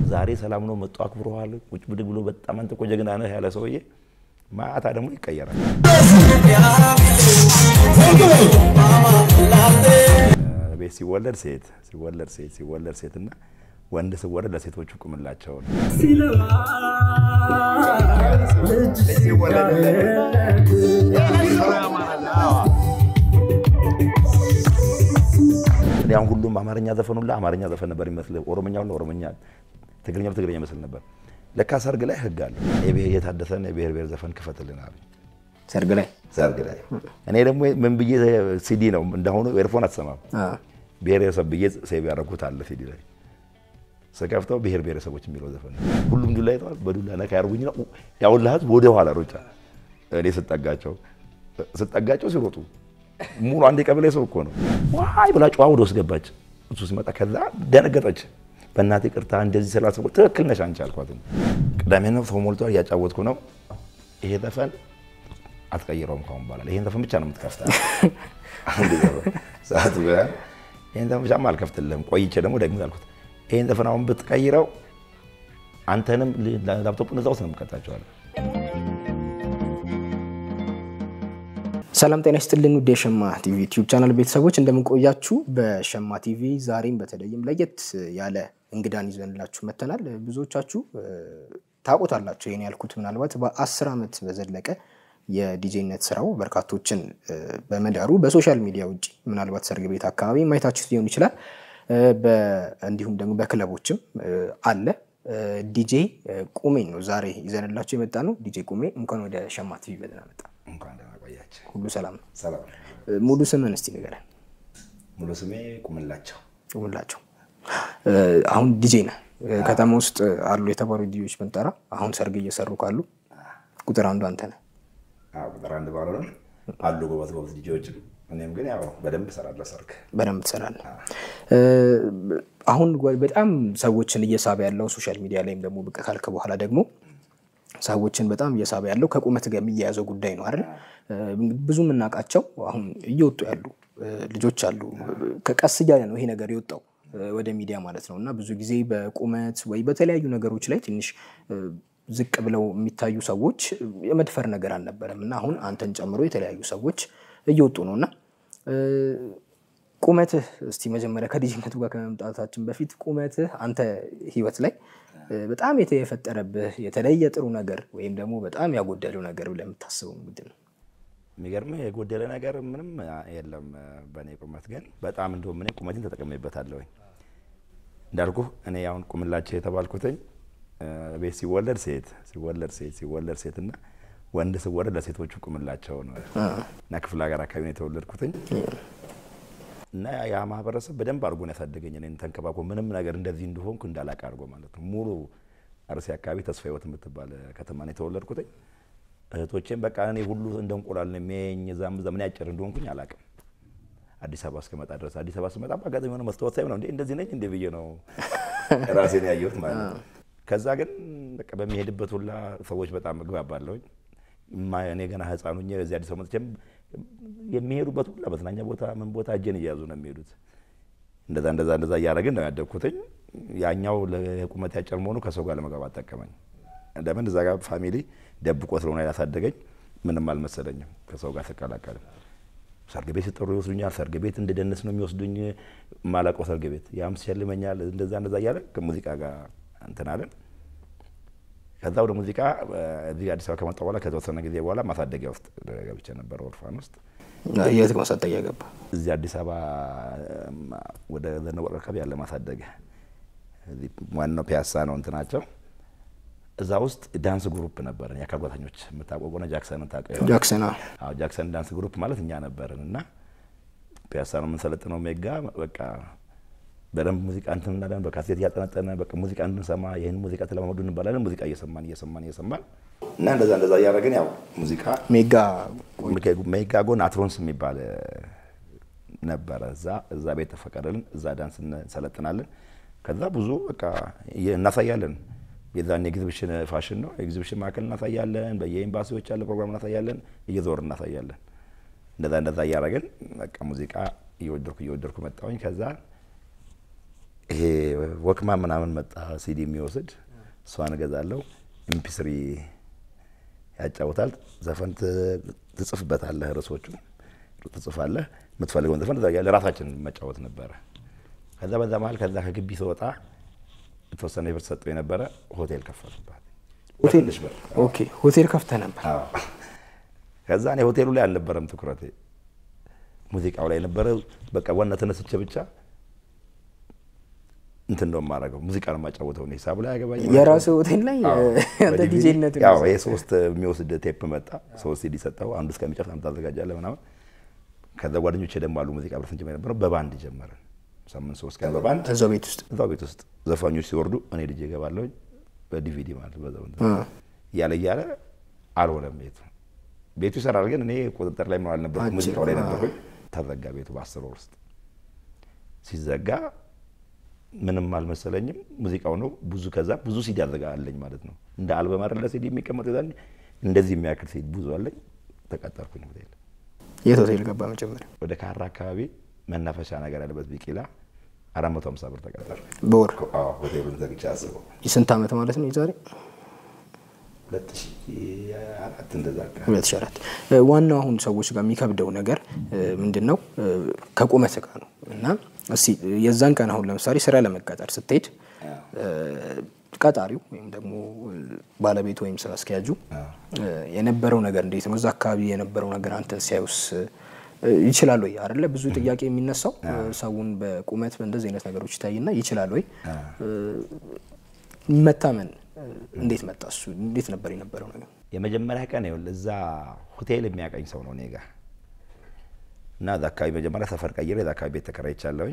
ዛሬ ሰላም ነው መጡ አክብረዋል። ቁጭ ብድግ ብሎ በጣም አንተ እኮ ጀግና ነህ ያለ ሰውዬ ማታ ደግሞ ይቀየራል። ቤት ሲወለድ ሴት ሲወለድ ሴት ሲወለድ ሴት እና ወንድ ሲወለድ ለሴቶቹ ቁምላቸው ነው። እኔ አሁን ሁሉም አማርኛ ዘፈን ሁላ አማርኛ ዘፈን ነበር ይመስል፣ ኦሮምኛ ሁላ ኦሮምኛ፣ ትግርኛ ትግርኛ ይመስል ነበር። ለካ ሰርግ ላይ ህግ አለ። የታደሰን የብሔር ብሔር ዘፈን ክፈትልን አሉኝ። ሰርግ ላይ ሰርግ ላይ እኔ ደግሞ ምን ብዬ ሲዲ ነው እንደሆኑ ኤርፎን አትሰማም። ብሔረሰብ ብዬ ሴቭ ያደረኩት አለ ሲዲ ላይ ስከፍተው ብሔር ብሔረሰቦች የሚለው ዘፈን ነው። ሁሉም ዱላ ይተዋል። በዱላ ነካ ያርጉኝ ነው ያውላ ህዝብ ወደ ኋላ ሩጫ። እኔ ስጠጋቸው ስጠጋቸው ሲሮጡ ሙሉ አንድ የቀበሌ ሰው እኮ ነው ዋይ ብላ ጨዋ ወደ ውስጥ ገባች። እሱ ሲመጣ ከዛ ደነገጠች። በእናቴ ቅርታ እንደዚህ ስላሰቡ ትክክል ነሽ አንቺ አልኳት። ቅዳሜ ነው ሰው ሞልቷል፣ እያጫወትኩ ነው። ይሄ ዘፈን አትቀይረውም ካሁን በኋላ ይሄን ዘፈን ብቻ ነው የምትከፍታ። ሰዓት ይሄን ዘፈን ብቻማ አልከፍትልህም። ቆይቼ ደግሞ ደግሞ ያልኩት ይሄን ዘፈን አሁን ብትቀይረው አንተንም ላፕቶፑን እዛ ውስጥ ነው የምቀጣቸዋለሁ። ሰላም ጤና ይስጥልን ውድ የሸማ ቲቪ ዩቲዩብ ቻናል ቤተሰቦች እንደምንቆያችሁ። በሸማ ቲቪ ዛሬም በተለይም ለየት ያለ እንግዳን ይዘንላችሁ መተናል። ብዙዎቻችሁ ታውቁታላችሁ። ይህን ያልኩት ምናልባት በአስር ዓመት በዘለቀ የዲጄነት ስራው በርካቶችን በመዳሩ በሶሻል ሚዲያ ውጭ ምናልባት ሰርግ ቤት አካባቢ ማየታችሁ ሊሆን ይችላል። እንዲሁም ደግሞ በክለቦችም አለ። ዲጄ ቁሜን ነው ዛሬ ይዘንላችሁ የመጣ ነው። ዲጄ ቁሜ እንኳን ወደ ሸማ ቲቪ በደህና መጣ። እንኳን ደህና ቆያችሁ። ሁሉ ሰላም ነው? ሰላም። ሙሉ ስምን እስቲ ንገረን። ሙሉ ስሜ ቁምላቸው ቁምላቸው። አሁን ዲጄ ነህ። ከተማ ውስጥ አሉ የተባሉ ዲጄዎች ብንጠራ አሁን ሰርግ እየሰሩ ካሉ ቁጥር አንዱ አንተ ነህ። ቁጥር አንድ ባልሆንም አሉ ጎበዝ ጎበዝ ዲጄዎችም። እኔም ግን ያው በደንብ እሰራለሁ ሰርግ በደንብ ትሰራለህ። አሁን በጣም ሰዎችን እየሳበ ያለው ሶሻል ሚዲያ ላይም ደግሞ ብቅ ካልክ በኋላ ደግሞ ሰዎችን በጣም እየሳበ ያለው ከቁመት ጋር የሚያያዘው ጉዳይ ነው አይደል? ብዙ የምናውቃቸው አሁን እየወጡ ያሉ ልጆች አሉ። ከቀስ እያለ ነው ይሄ ነገር የወጣው ወደ ሚዲያ ማለት ነው። እና ብዙ ጊዜ በቁመት ወይ በተለያዩ ነገሮች ላይ ትንሽ ዝቅ ብለው የሚታዩ ሰዎች የመድፈር ነገር አልነበረም። እና አሁን አንተን ጨምሮ የተለያዩ ሰዎች እየወጡ ነው እና ቁመትህ እስቲ መጀመሪያ ከልጅነቱ ጋር ከመምጣታችን በፊት ቁመትህ አንተ ህይወት ላይ በጣም የፈጠረብህ የተለየ ጥሩ ነገር ወይም ደግሞ በጣም ያጎደለው ነገር ብለህ የምታስበው ምንድን ነው? የሚገርምህ የጎደለ ነገር ምንም የለም በእኔ ቁመት። ግን በጣም እንደውም እኔ ቁመቴን ተጠቅሜበታለሁኝ። እንዳልኩህ እኔ አሁን ቁምላቸው የተባልኩትኝ ቤት ሲወለድ ሴት ሲወለድ ሴት ሲወለድ ሴት እና ወንድ ሲወለድ ለሴቶቹ ቁምላቸው ነው እና ክፍለ ሀገር አካባቢ ነው የተወለድኩትኝ እና ያ ማህበረሰብ በደንብ አድርጎ ነው ያሳደገኝ። እኔን ተንከባክቦ ምንም ነገር እንደዚህ እንደሆንኩ እንዳላቅ አድርጎ ማለት ነው። ሙሉ አርሲ አካባቢ ተስፋ ህይወት የምትባል ከተማ ነው የተወለድኩትኝ። እህቶቼም በቃ እኔ ሁሉ እንደ እንቁላል ነው የሚያየኝ። እዛም እዛ ምን ያጭር እንደሆንኩኝ አላቅም። አዲስ አበባ እስከመጣ ድረስ አዲስ አበባ ስመጣ በአጋጣሚ የሆነ መስታወት ሳይ ነው እንዴ እንደዚህ ነኝ እንዴ ብዬ ነው ራሴን ያየሁት ማለት ነው። ከዛ ግን በቃ በሚሄድበት ሁላ ሰዎች በጣም እግባባለሁኝ። እኔ ገና ህፃን ሆኜ እዚህ አዲስ አበባ መጥቼም የሚሄዱበት ሁላ መዝናኛ ቦታ ምን ቦታ እጄን እየያዙ ነው የሚሄዱት። እንደዛ እንደዛ እንደዛ እያደረግን ነው ያደግኩትኝ። ያኛው ለቁመት ያጭር መሆኑ ከሰው ጋር ለመግባባት ጠቀመኝ። ለምን እዛ ጋር ፋሚሊ ደብቆ ስለሆነ ያሳደገኝ ምንም አልመሰለኝም። ከሰው ጋር ስቀላቀልም ሰርግ ቤት ሲጠሩ ይወስዱኛል። ሰርግ ቤት እንደደነስ ነው የሚወስዱኝ። ማላውቀው ሰርግ ቤት ያም ሲሸልመኛል። እንደዛ እንደዛ እያለ ከሙዚቃ ጋር እንትን አለን። ከዛ ወደ ሙዚቃ እዚህ አዲስ አበባ ከመጣሁ በኋላ ከተወሰነ ጊዜ በኋላ ማሳደጊያ ውስጥ ገብቼ ነበር፣ ኦርፋን ውስጥ። የት ማሳደጊያ ገባ? እዚህ አዲስ አበባ ወደ ዘነበወርቅ አካባቢ ያለ ማሳደጊያ፣ ዋናው ፒያሳ ነው እንትናቸው። እዛ ውስጥ ዳንስ ግሩፕ ነበርን፣ የአካል ጉዳተኞች የምታውቀው ከሆነ ጃክሰንን ታውቀው? ጃክሰን አዎ፣ ጃክሰን ዳንስ ግሩፕ ማለት እኛ ነበርን እና ፒያሳ ነው የምንሰለጥነው። ሜጋ በቃ በደንብ ሙዚቃ እንትን እናለን። በካሴት እያጠነጠነ በቃ ሙዚቃ እንድንሰማ ይህን ሙዚቃ ተለማመዱ እንባላለን። ሙዚቃ እየሰማን እየሰማን እየሰማን እና እንደዛ እንደዛ እያደረግን ያው ሙዚቃ ሜጋ ሜጋ ጎን አትሮንስ የሚባል ነበረ። እዛ እዛ ቤት ተፈቀደልን። እዛ ዳንስ እንሰለጥናለን። ከዛ ብዙ በቃ እናሳያለን። የዛን ኤግዚቢሽን ፋሽን ነው ኤግዚቢሽን ማዕከል እናሳያለን። በየኤምባሲዎች ያለ ፕሮግራም እናሳያለን። እየዞር እናሳያለን። እንደዛ እንደዛ እያደረግን በቃ ሙዚቃ እየወደድኩ እየወደድኩ መጣሁኝ። ከዛ ይሄ ወክማ ምናምን መጣ ሲዲ የሚወስድ እሷን እገዛለሁ። ኤምፒስሪ ያጫውታል። ዘፈን ትጽፍበታለህ፣ ርዕሶቹ ትጽፋለህ። የምትፈልገውን ዘፈን ለራሳችን መጫወት ነበረ። ከዛ በዛ መሀል ከዛ ከግቢ ስወጣ የተወሰነ ብር ሰጠው የነበረ ሆቴል ከፈቱባት። ሆቴል በትንሽ ብር ኦኬ፣ ሆቴል ከፍተህ ነበር። አዎ። ከዛ እኔ ሆቴሉ ላይ አልነበረም ትኩረቴ፣ ሙዚቃው ላይ ነበረ። በቃ ዋና ተነስቼ ብቻ እንትን ነው የማደርገው፣ ሙዚቃ ነው የማጫወተው። እኔ ሂሳቡ ላይ ያገባኝ የራስህ ሆቴል ላይ አንተ በዲቪዲ ዲጄነት ያው ይሄ ሶስት የሚወስድ ቴፕ መጣ። ሶስት ሲዲ ሰጠው። አንዱ እስከሚጨርስ አንተ ታዘጋጃለህ ምናምን። ከዛ ጓደኞቼ ደግሞ አሉ ሙዚቃ ብረት እንጀምር የነበረው በባንድ ጀመርን። ሳምንት ሶስት ቀን በባንድ እዛው ቤት ውስጥ እዛው ቤት ውስጥ ዘፋኞች ሲወርዱ እኔ ልጅ እገባለሁ በዲቪዲ ማለት በዛው እንትን እያለ እያለ አልሆነም ቤቱ ቤቱ ይሰራል፣ ግን እኔ ቁጥጥር ላይ ምን አልነበርኩም፣ ሙዚቃው ላይ ነበርኩኝ። ተዘጋ ቤቱ በአስር ወር ውስጥ ሲዘጋ ምንም አልመሰለኝም። ሙዚቃው ነው ብዙ ከዛ ብዙ ሲዲ አዘጋ አለኝ ማለት ነው። እንደ አልበም አይደለ ሲዲ የሚቀመጥ ዛ እንደዚህ የሚያክል ሲዲ ብዙ አለኝ። ተቀጠርኩኝ ሆቴል የት ሆቴል ገባ መጀመሪያ? ወደ ካራ አካባቢ መናፈሻ ነገር ያለበት ቢቂላ አራት መቶ ሀምሳ ብር ተቀጠርኩኝ። በወር አዎ ሆቴሉን ዘግቼ አስበው የስንት ዓመት ማለት ነው? የዛሬ ሁለት ሺህ አራት እንደዛ አካባቢ ሁለት ሺህ አራት ዋናው አሁን ሰዎች ጋር የሚከብደው ነገር ምንድን ነው? ከቁመት ጋር ነው እና እስኪ የዛን ቀን አሁን ለምሳሌ ስራ ለመቀጠር ስትሄድ ቀጣሪው ወይም ደግሞ ባለቤቱ ወይም ስራ አስኪያጁ የነበረው ነገር እንዴት ነው? እዛ አካባቢ የነበረው ነገር አንተ ሲያዩስ ይችላል ወይ አይደለ? ብዙ ጥያቄ የሚነሳው ሰውን በቁመት በእንደዚህ አይነት ነገሮች ይታይና ይችላል ወይ መታመን እንዴት መጣ? እሱ እንዴት ነበር የነበረው ነገር? የመጀመሪያ ቀን ይኸውልህ እዛ ሆቴል የሚያቀኝ ሰው ነው እኔ ጋ እና እዛ አካባቢ መጀመሪያ ሰፈር ቀይሬ እዛ አካባቢ ቤት ተከራይቻለሁኝ።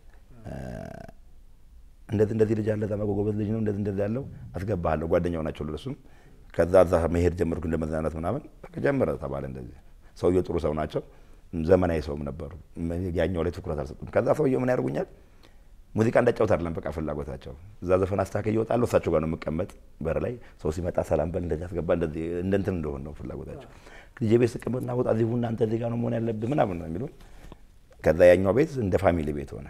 እንደዚህ እንደዚህ ልጅ አለ እዛ ጎበዝ ልጅ ነው እንደዚህ እንደዚህ ያለው አስገባሃለሁ። ጓደኛው ናቸው ለሱም። ከዛ እዛ መሄድ ጀመርኩ እንደ መዝናናት ምናምን በቃ ጀመረ ተባለ። እንደዚህ ሰውየው ጥሩ ሰው ናቸው፣ ዘመናዊ ሰውም ነበሩ። ያኛው ላይ ትኩረት አልሰጡም። ከዛ ሰውየው ምን ያደርጉኛል ሙዚቃ እንዳጫወት አይደለም በቃ ፍላጎታቸው። እዛ ዘፈን አስተካክዬ እወጣለሁ፣ እሳቸው ጋር ነው የምቀመጥ። በር ላይ ሰው ሲመጣ ሰላም በል እንደዚህ አስገባ፣ እንደዚህ እንደ እንትን እንደሆን ነው ፍላጎታቸው። ልጄ ቤት ስቀመጥና ወጣ እዚህ ቡና አንተ እዚህ ጋር ነው መሆን ያለብህ ምናምን ነው የሚሉን። ከዛ ያኛው ቤት እንደ ፋሚሊ ቤት ሆነ።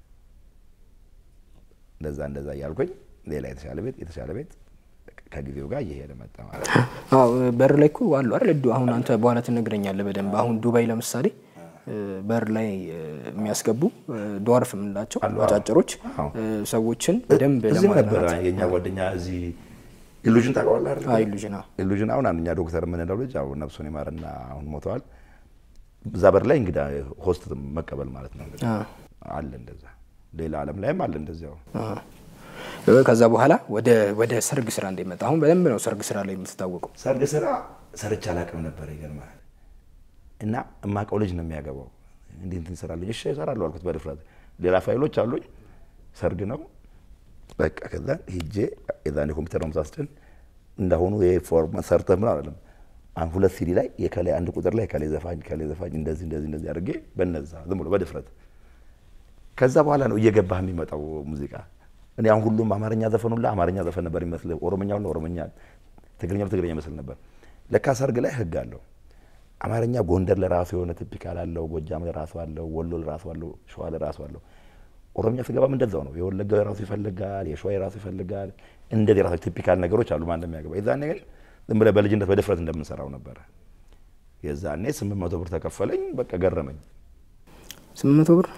እንደዛ እንደዛ እያልኩኝ ሌላ የተሻለ ቤት የተሻለ ቤት ከጊዜው ጋር እየሄደ መጣ ማለት ነው። አዎ በር ላይ እኮ አሉ አይደል? እዱ- አሁን አንተ በኋላ ትነግረኛለህ በደንብ። አሁን ዱባይ ለምሳሌ በር ላይ የሚያስገቡ ዶዋርፍ የምንላቸው አጫጭሮች ሰዎችን በደንብ እዚህም ነበረ የኛ ጓደኛ እዚህ ኢሉዥን ታውቀዋለህ አይደል? ኢሉዥን ኢሉዥን አሁን አንደኛ ዶክተር የምንለው ልጅ አሁን ነፍሱን ይማርና አሁን ሞተዋል። እዛ በር ላይ እንግዳ ሆስት መቀበል ማለት ነው እንግዲህ አለ እንደዛ። ሌላ ዓለም ላይም አለ እንደዚያው። ከዛ በኋላ ወደ ወደ ሰርግ ስራ እንደመጣ አሁን በደንብ ነው ሰርግ ስራ ላይ የምትታወቀው። ሰርግ ስራ ሰርቼ አላውቅም ነበር ይገርማል። እና እማውቀው ልጅ ነው የሚያገባው። እንዴት እንትን ይሰራልኝ? እሺ እሰራለሁ አልኩት በድፍረት። ሌላ ፋይሎች አሉኝ። ሰርግ ነው በቃ። ከዛ ሂጄ የዛኔ ኮምፒውተር ነው ሳስጭን እንዳሁኑ ፎርም ሰርተህ ምን አለም አሁን ሁለት ሲዲ ላይ የከላይ አንድ ቁጥር ላይ ከላይ ዘፋኝ ከላይ ዘፋኝ እንደዚህ እንደዚህ እንደዚህ አድርጌ በነዛ ዝም ብሎ በድፍረት ከዛ በኋላ ነው እየገባህ የሚመጣው ሙዚቃ። እኔ አሁን ሁሉም አማርኛ ዘፈን ሁላ አማርኛ ዘፈን ነበር ይመስል፣ ኦሮምኛ ሁላ ኦሮምኛ፣ ትግርኛ ትግርኛ ይመስል ነበር። ለካ ሰርግ ላይ ህግ አለው። አማርኛ ጎንደር ለራሱ የሆነ ቲፒካል አለው፣ ጎጃም ለራሱ አለው፣ ወሎ ለራሱ አለው፣ ሸዋ ለራሱ አለው። ኦሮምኛ ስገባም እንደዛው ነው። የወለጋ የራሱ ይፈልጋል፣ የሸዋ የራሱ ይፈልጋል። እንደዚህ የራሱ ቲፒካል ነገሮች አሉ። ማን እንደሚያገባ የዛኔ ግን ዝም ብለህ በልጅነት በድፍረት እንደምንሰራው ነበረ። የዛኔ ስምንት መቶ ብር ተከፈለኝ። በቃ ገረመኝ። ስምንት መቶ ብር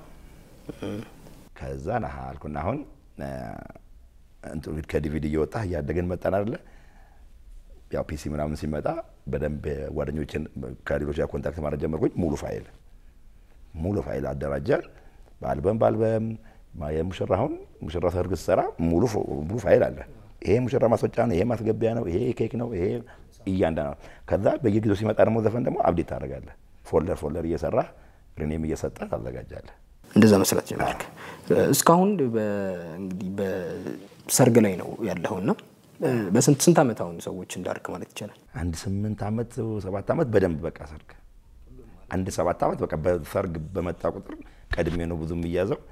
ከዛ ነሀ አልኩና አሁን እንትን ከዲቪዲ እየወጣ እያደገን መጣን አይደለ ያው ፒሲ ምናምን ሲመጣ በደንብ ጓደኞችን ከሌሎች ጋር ኮንታክት ማድረግ ጀመርኩኝ። ሙሉ ፋይል ሙሉ ፋይል አደራጀን። በአልበም በአልበም የሙሽራ አሁን ሙሽራ ሰርግ ስትሰራ ሙሉ ሙሉ ፋይል አለ። ይሄ ሙሽራ ማስወጫ ነው፣ ይሄ ማስገቢያ ነው፣ ይሄ ኬክ ነው፣ ይሄ እያንዳንዱ ነው። ከዛ በየጊዜው ሲመጣ ደግሞ ዘፈን ደግሞ አብዴት ታደርጋለህ። ፎልደር ፎልደር እየሰራ ሪኔም እየሰጠ ታዘጋጃለህ። እንደዛ መስራት ጀመርክ። እስካሁን እንግዲህ በሰርግ ላይ ነው ያለኸውና በስንት ስንት ዓመት አሁን ሰዎች እንዳርክ ማለት ይቻላል? አንድ ስምንት ዓመት ሰባት ዓመት በደንብ በቃ ሰርግ አንድ ሰባት ዓመት በቃ በሰርግ በመጣ ቁጥር ቀድሜ ነው ብዙ የሚያዘው።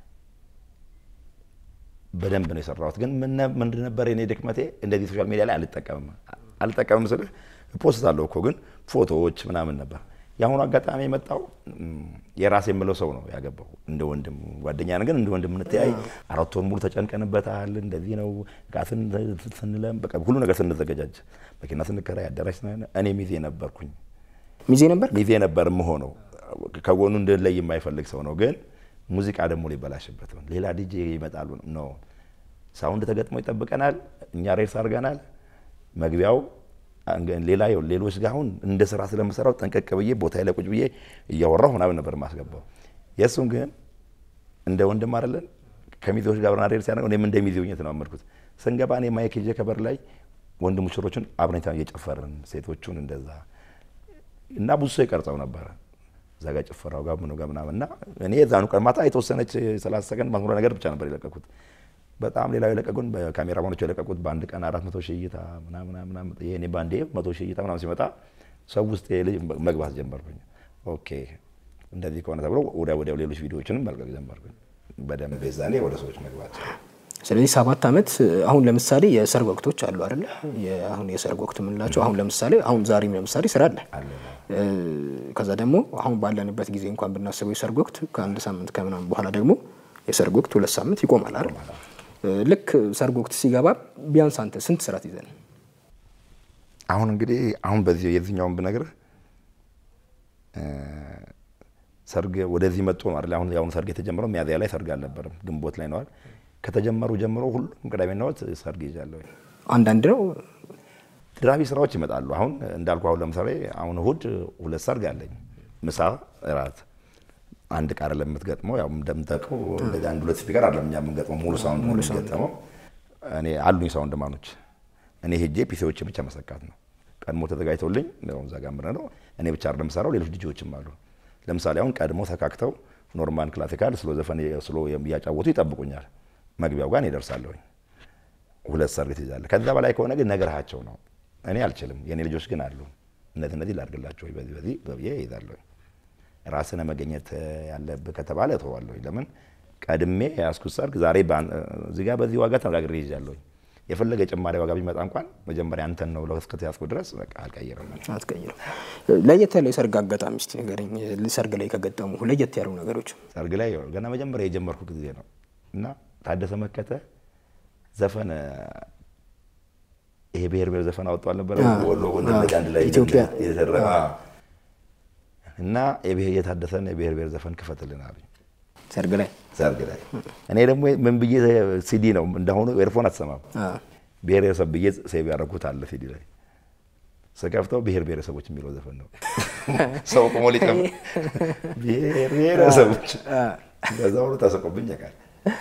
በደንብ ነው የሰራሁት። ግን ምንድን ነበር የኔ ድክመቴ? እንደዚህ ሶሻል ሚዲያ ላይ አልጠቀምም አልጠቀምም ስልህ ፖስት አለው እኮ ግን ፎቶዎች ምናምን ነበር። የአሁኑ አጋጣሚ የመጣው የራሴ የምለው ሰው ነው ያገባው። እንደ ወንድም ጓደኛ ግን እንደ ወንድም እንተያይ አራት ወር ሙሉ ተጨንቀንበታል። እንደዚህ ነው ዕቃ ስንለም በቃ ሁሉ ነገር ስንዘገጃጅ መኪና ስንከራይ አዳራሽ እኔ ሚዜ ነበርኩኝ። ሚዜ ነበር ሚዜ ነበር የምሆነው። ከጎኑ እንድንለይ የማይፈልግ ሰው ነው። ግን ሙዚቃ ደግሞ ሊበላሽበት ነው። ሌላ ዲጄ ይመጣሉ ነው ሳውንድ ተገጥሞ ይጠብቀናል። እኛ ሬስ አድርገናል። መግቢያው ሌላ ይኸው ሌሎች ጋር አሁን እንደ ስራ ስለምሰራው ጠንቀቅ ብዬ ቦታ ላይ ቁጭ ብዬ እያወራሁ ምናምን ነበር ማስገባው። የእሱም ግን እንደ ወንድም አይደለን ከሚዜዎች ጋር ብርና ሬድ ሲያደርግ እኔም እንደ ሚዜ ሆኜ ተናመድኩት። ስንገባ እኔ ማይክ ይዤ ከበር ላይ ወንድ ሙሽሮቹን አብረን እየጨፈርን ሴቶቹን እንደዛ እና ብዙ ሰው ይቀርጸው ነበረ እዛ ጋር ጭፈራው ጋር ምኑ ጋር ምናምን እና እኔ የዛኑ ቀን ማታ የተወሰነች ሰላሳ ሰከንድ ማስሙረ ነገር ብቻ ነበር የለቀኩት። በጣም ሌላው የለቀቁን በካሜራ ማኖች የለቀቁት በአንድ ቀን አራት መቶ ሺህ እይታ ምናምን ይሄኔ በአንዴ መቶ ሺህ እይታ ምናምን ሲመጣ ሰው ውስጥ ልጅ መግባት ጀመርኩኝ። ኦኬ እንደዚህ ከሆነ ተብሎ ወዲያ ወዲያው ሌሎች ቪዲዮዎችንም መልቀቅ ጀመርኩኝ። በደንብ ዛኔ ወደ ሰዎች መግባት ስለዚህ ሰባት ዓመት አሁን ለምሳሌ የሰርግ ወቅቶች አሉ አይደለ? አሁን የሰርግ ወቅት የምንላቸው አሁን ለምሳሌ አሁን ዛሬም ለምሳሌ ስራ አለ። ከዛ ደግሞ አሁን ባለንበት ጊዜ እንኳን ብናስበው የሰርግ ወቅት ከአንድ ሳምንት ከምናምን በኋላ ደግሞ የሰርግ ወቅት ሁለት ሳምንት ይቆማል አይደል? ልክ ሰርግ ወቅት ሲገባ ቢያንስ አንተ ስንት ስራት ይዘን አሁን እንግዲህ አሁን በዚህ የዚህኛውን ብነግርህ ሰርግ ወደዚህ መጥቶ ነው አይደል? አሁን የአሁኑ ሰርግ የተጀመረው ሚያዝያ ላይ ሰርግ አልነበረም፣ ግንቦት ላይ ነዋል። ከተጀመሩ ጀምሮ ሁሉም ቅዳሜና እሑድ ሰርግ ይዣለሁ። አንዳንድ ነው ድራቢ ስራዎች ይመጣሉ። አሁን እንዳልኩ አሁን ለምሳሌ አሁን እሑድ ሁለት ሰርግ አለኝ፣ ምሳ፣ እራት አንድ ቃር ለምትገጥመው ያው እንደምታውቀው እንደዚህ አንድ ሁለት ስፒከር አይደለም እኛ የምንገጥመው ሙሉ ሳውንድ ነው የምንገጥመው። እኔ አሉኝ ሳውንድ ማኖች እኔ ሄጄ ፒሲዎች ብቻ መሰካት ነው። ቀድሞ ተዘጋጅተውልኝ ነው እዛ ጋር ምረ ነው እኔ ብቻ አይደለም የምሰራው፣ ሌሎች ልጆችም አሉ። ለምሳሌ አሁን ቀድሞ ተካክተው ኖርማል ክላሲካል ስሎ ዘፈን ስሎ እያጫወቱ ይጠብቁኛል። መግቢያው ጋር ይደርሳለሁኝ። ሁለት ሰርግ ትይዛለህ። ከዛ በላይ ከሆነ ግን ነገርሃቸው ነው። እኔ አልችልም። የእኔ ልጆች ግን አሉ። እነዚህ እነዚህ ላድርግላቸው ወይ በዚህ በዚህ በብዬ ይይዛለሁኝ። ራስነ መገኘት ያለብህ ከተባለ እተዋለሁ። ለምን ቀድሜ የያዝኩት ሰርግ ዛሬ እዚህ ጋር በዚህ ዋጋ ተነጋግሬ ይዣለሁኝ። የፈለገ ጭማሪ ዋጋ ቢመጣ እንኳን መጀመሪያ አንተን ነው እስከተያዝኩ ድረስ በቃ አልቀይርም። አትቀይርም። ለየት ያለ የሰርግ አጋጣሚ እስኪ ንገረኝ። ሰርግ ላይ ከገጠሙ ለየት ያሉ ነገሮች። ሰርግ ላይ ገና መጀመሪያ የጀመርኩ ጊዜ ነው እና ታደሰ መከተ ዘፈን ይሄ ብሔር ብሔር ዘፈን አወጡ አልነበረ ወሎ ወንድነጅ አንድ ላይ ኢትዮጵያ የተደረገ እና የታደሰን የብሔር ብሔር ዘፈን ክፈትልን አሉኝ። ሰርግ ላይ ሰርግ ላይ እኔ ደግሞ ምን ብዬ ሲዲ ነው እንደሆኑ ኤርፎን አትሰማም። ብሔረሰብ ብዬ ሴቭ ያደረኩት አለ ሲዲ ላይ ስከፍተው ብሔር ብሔረሰቦች የሚለው ዘፈን ነው። ሰው ቁሞ ሊጨምር ብሔር ብሔረሰቦች በዛ ሁሉ ተሰቆብኝ ያውቃል።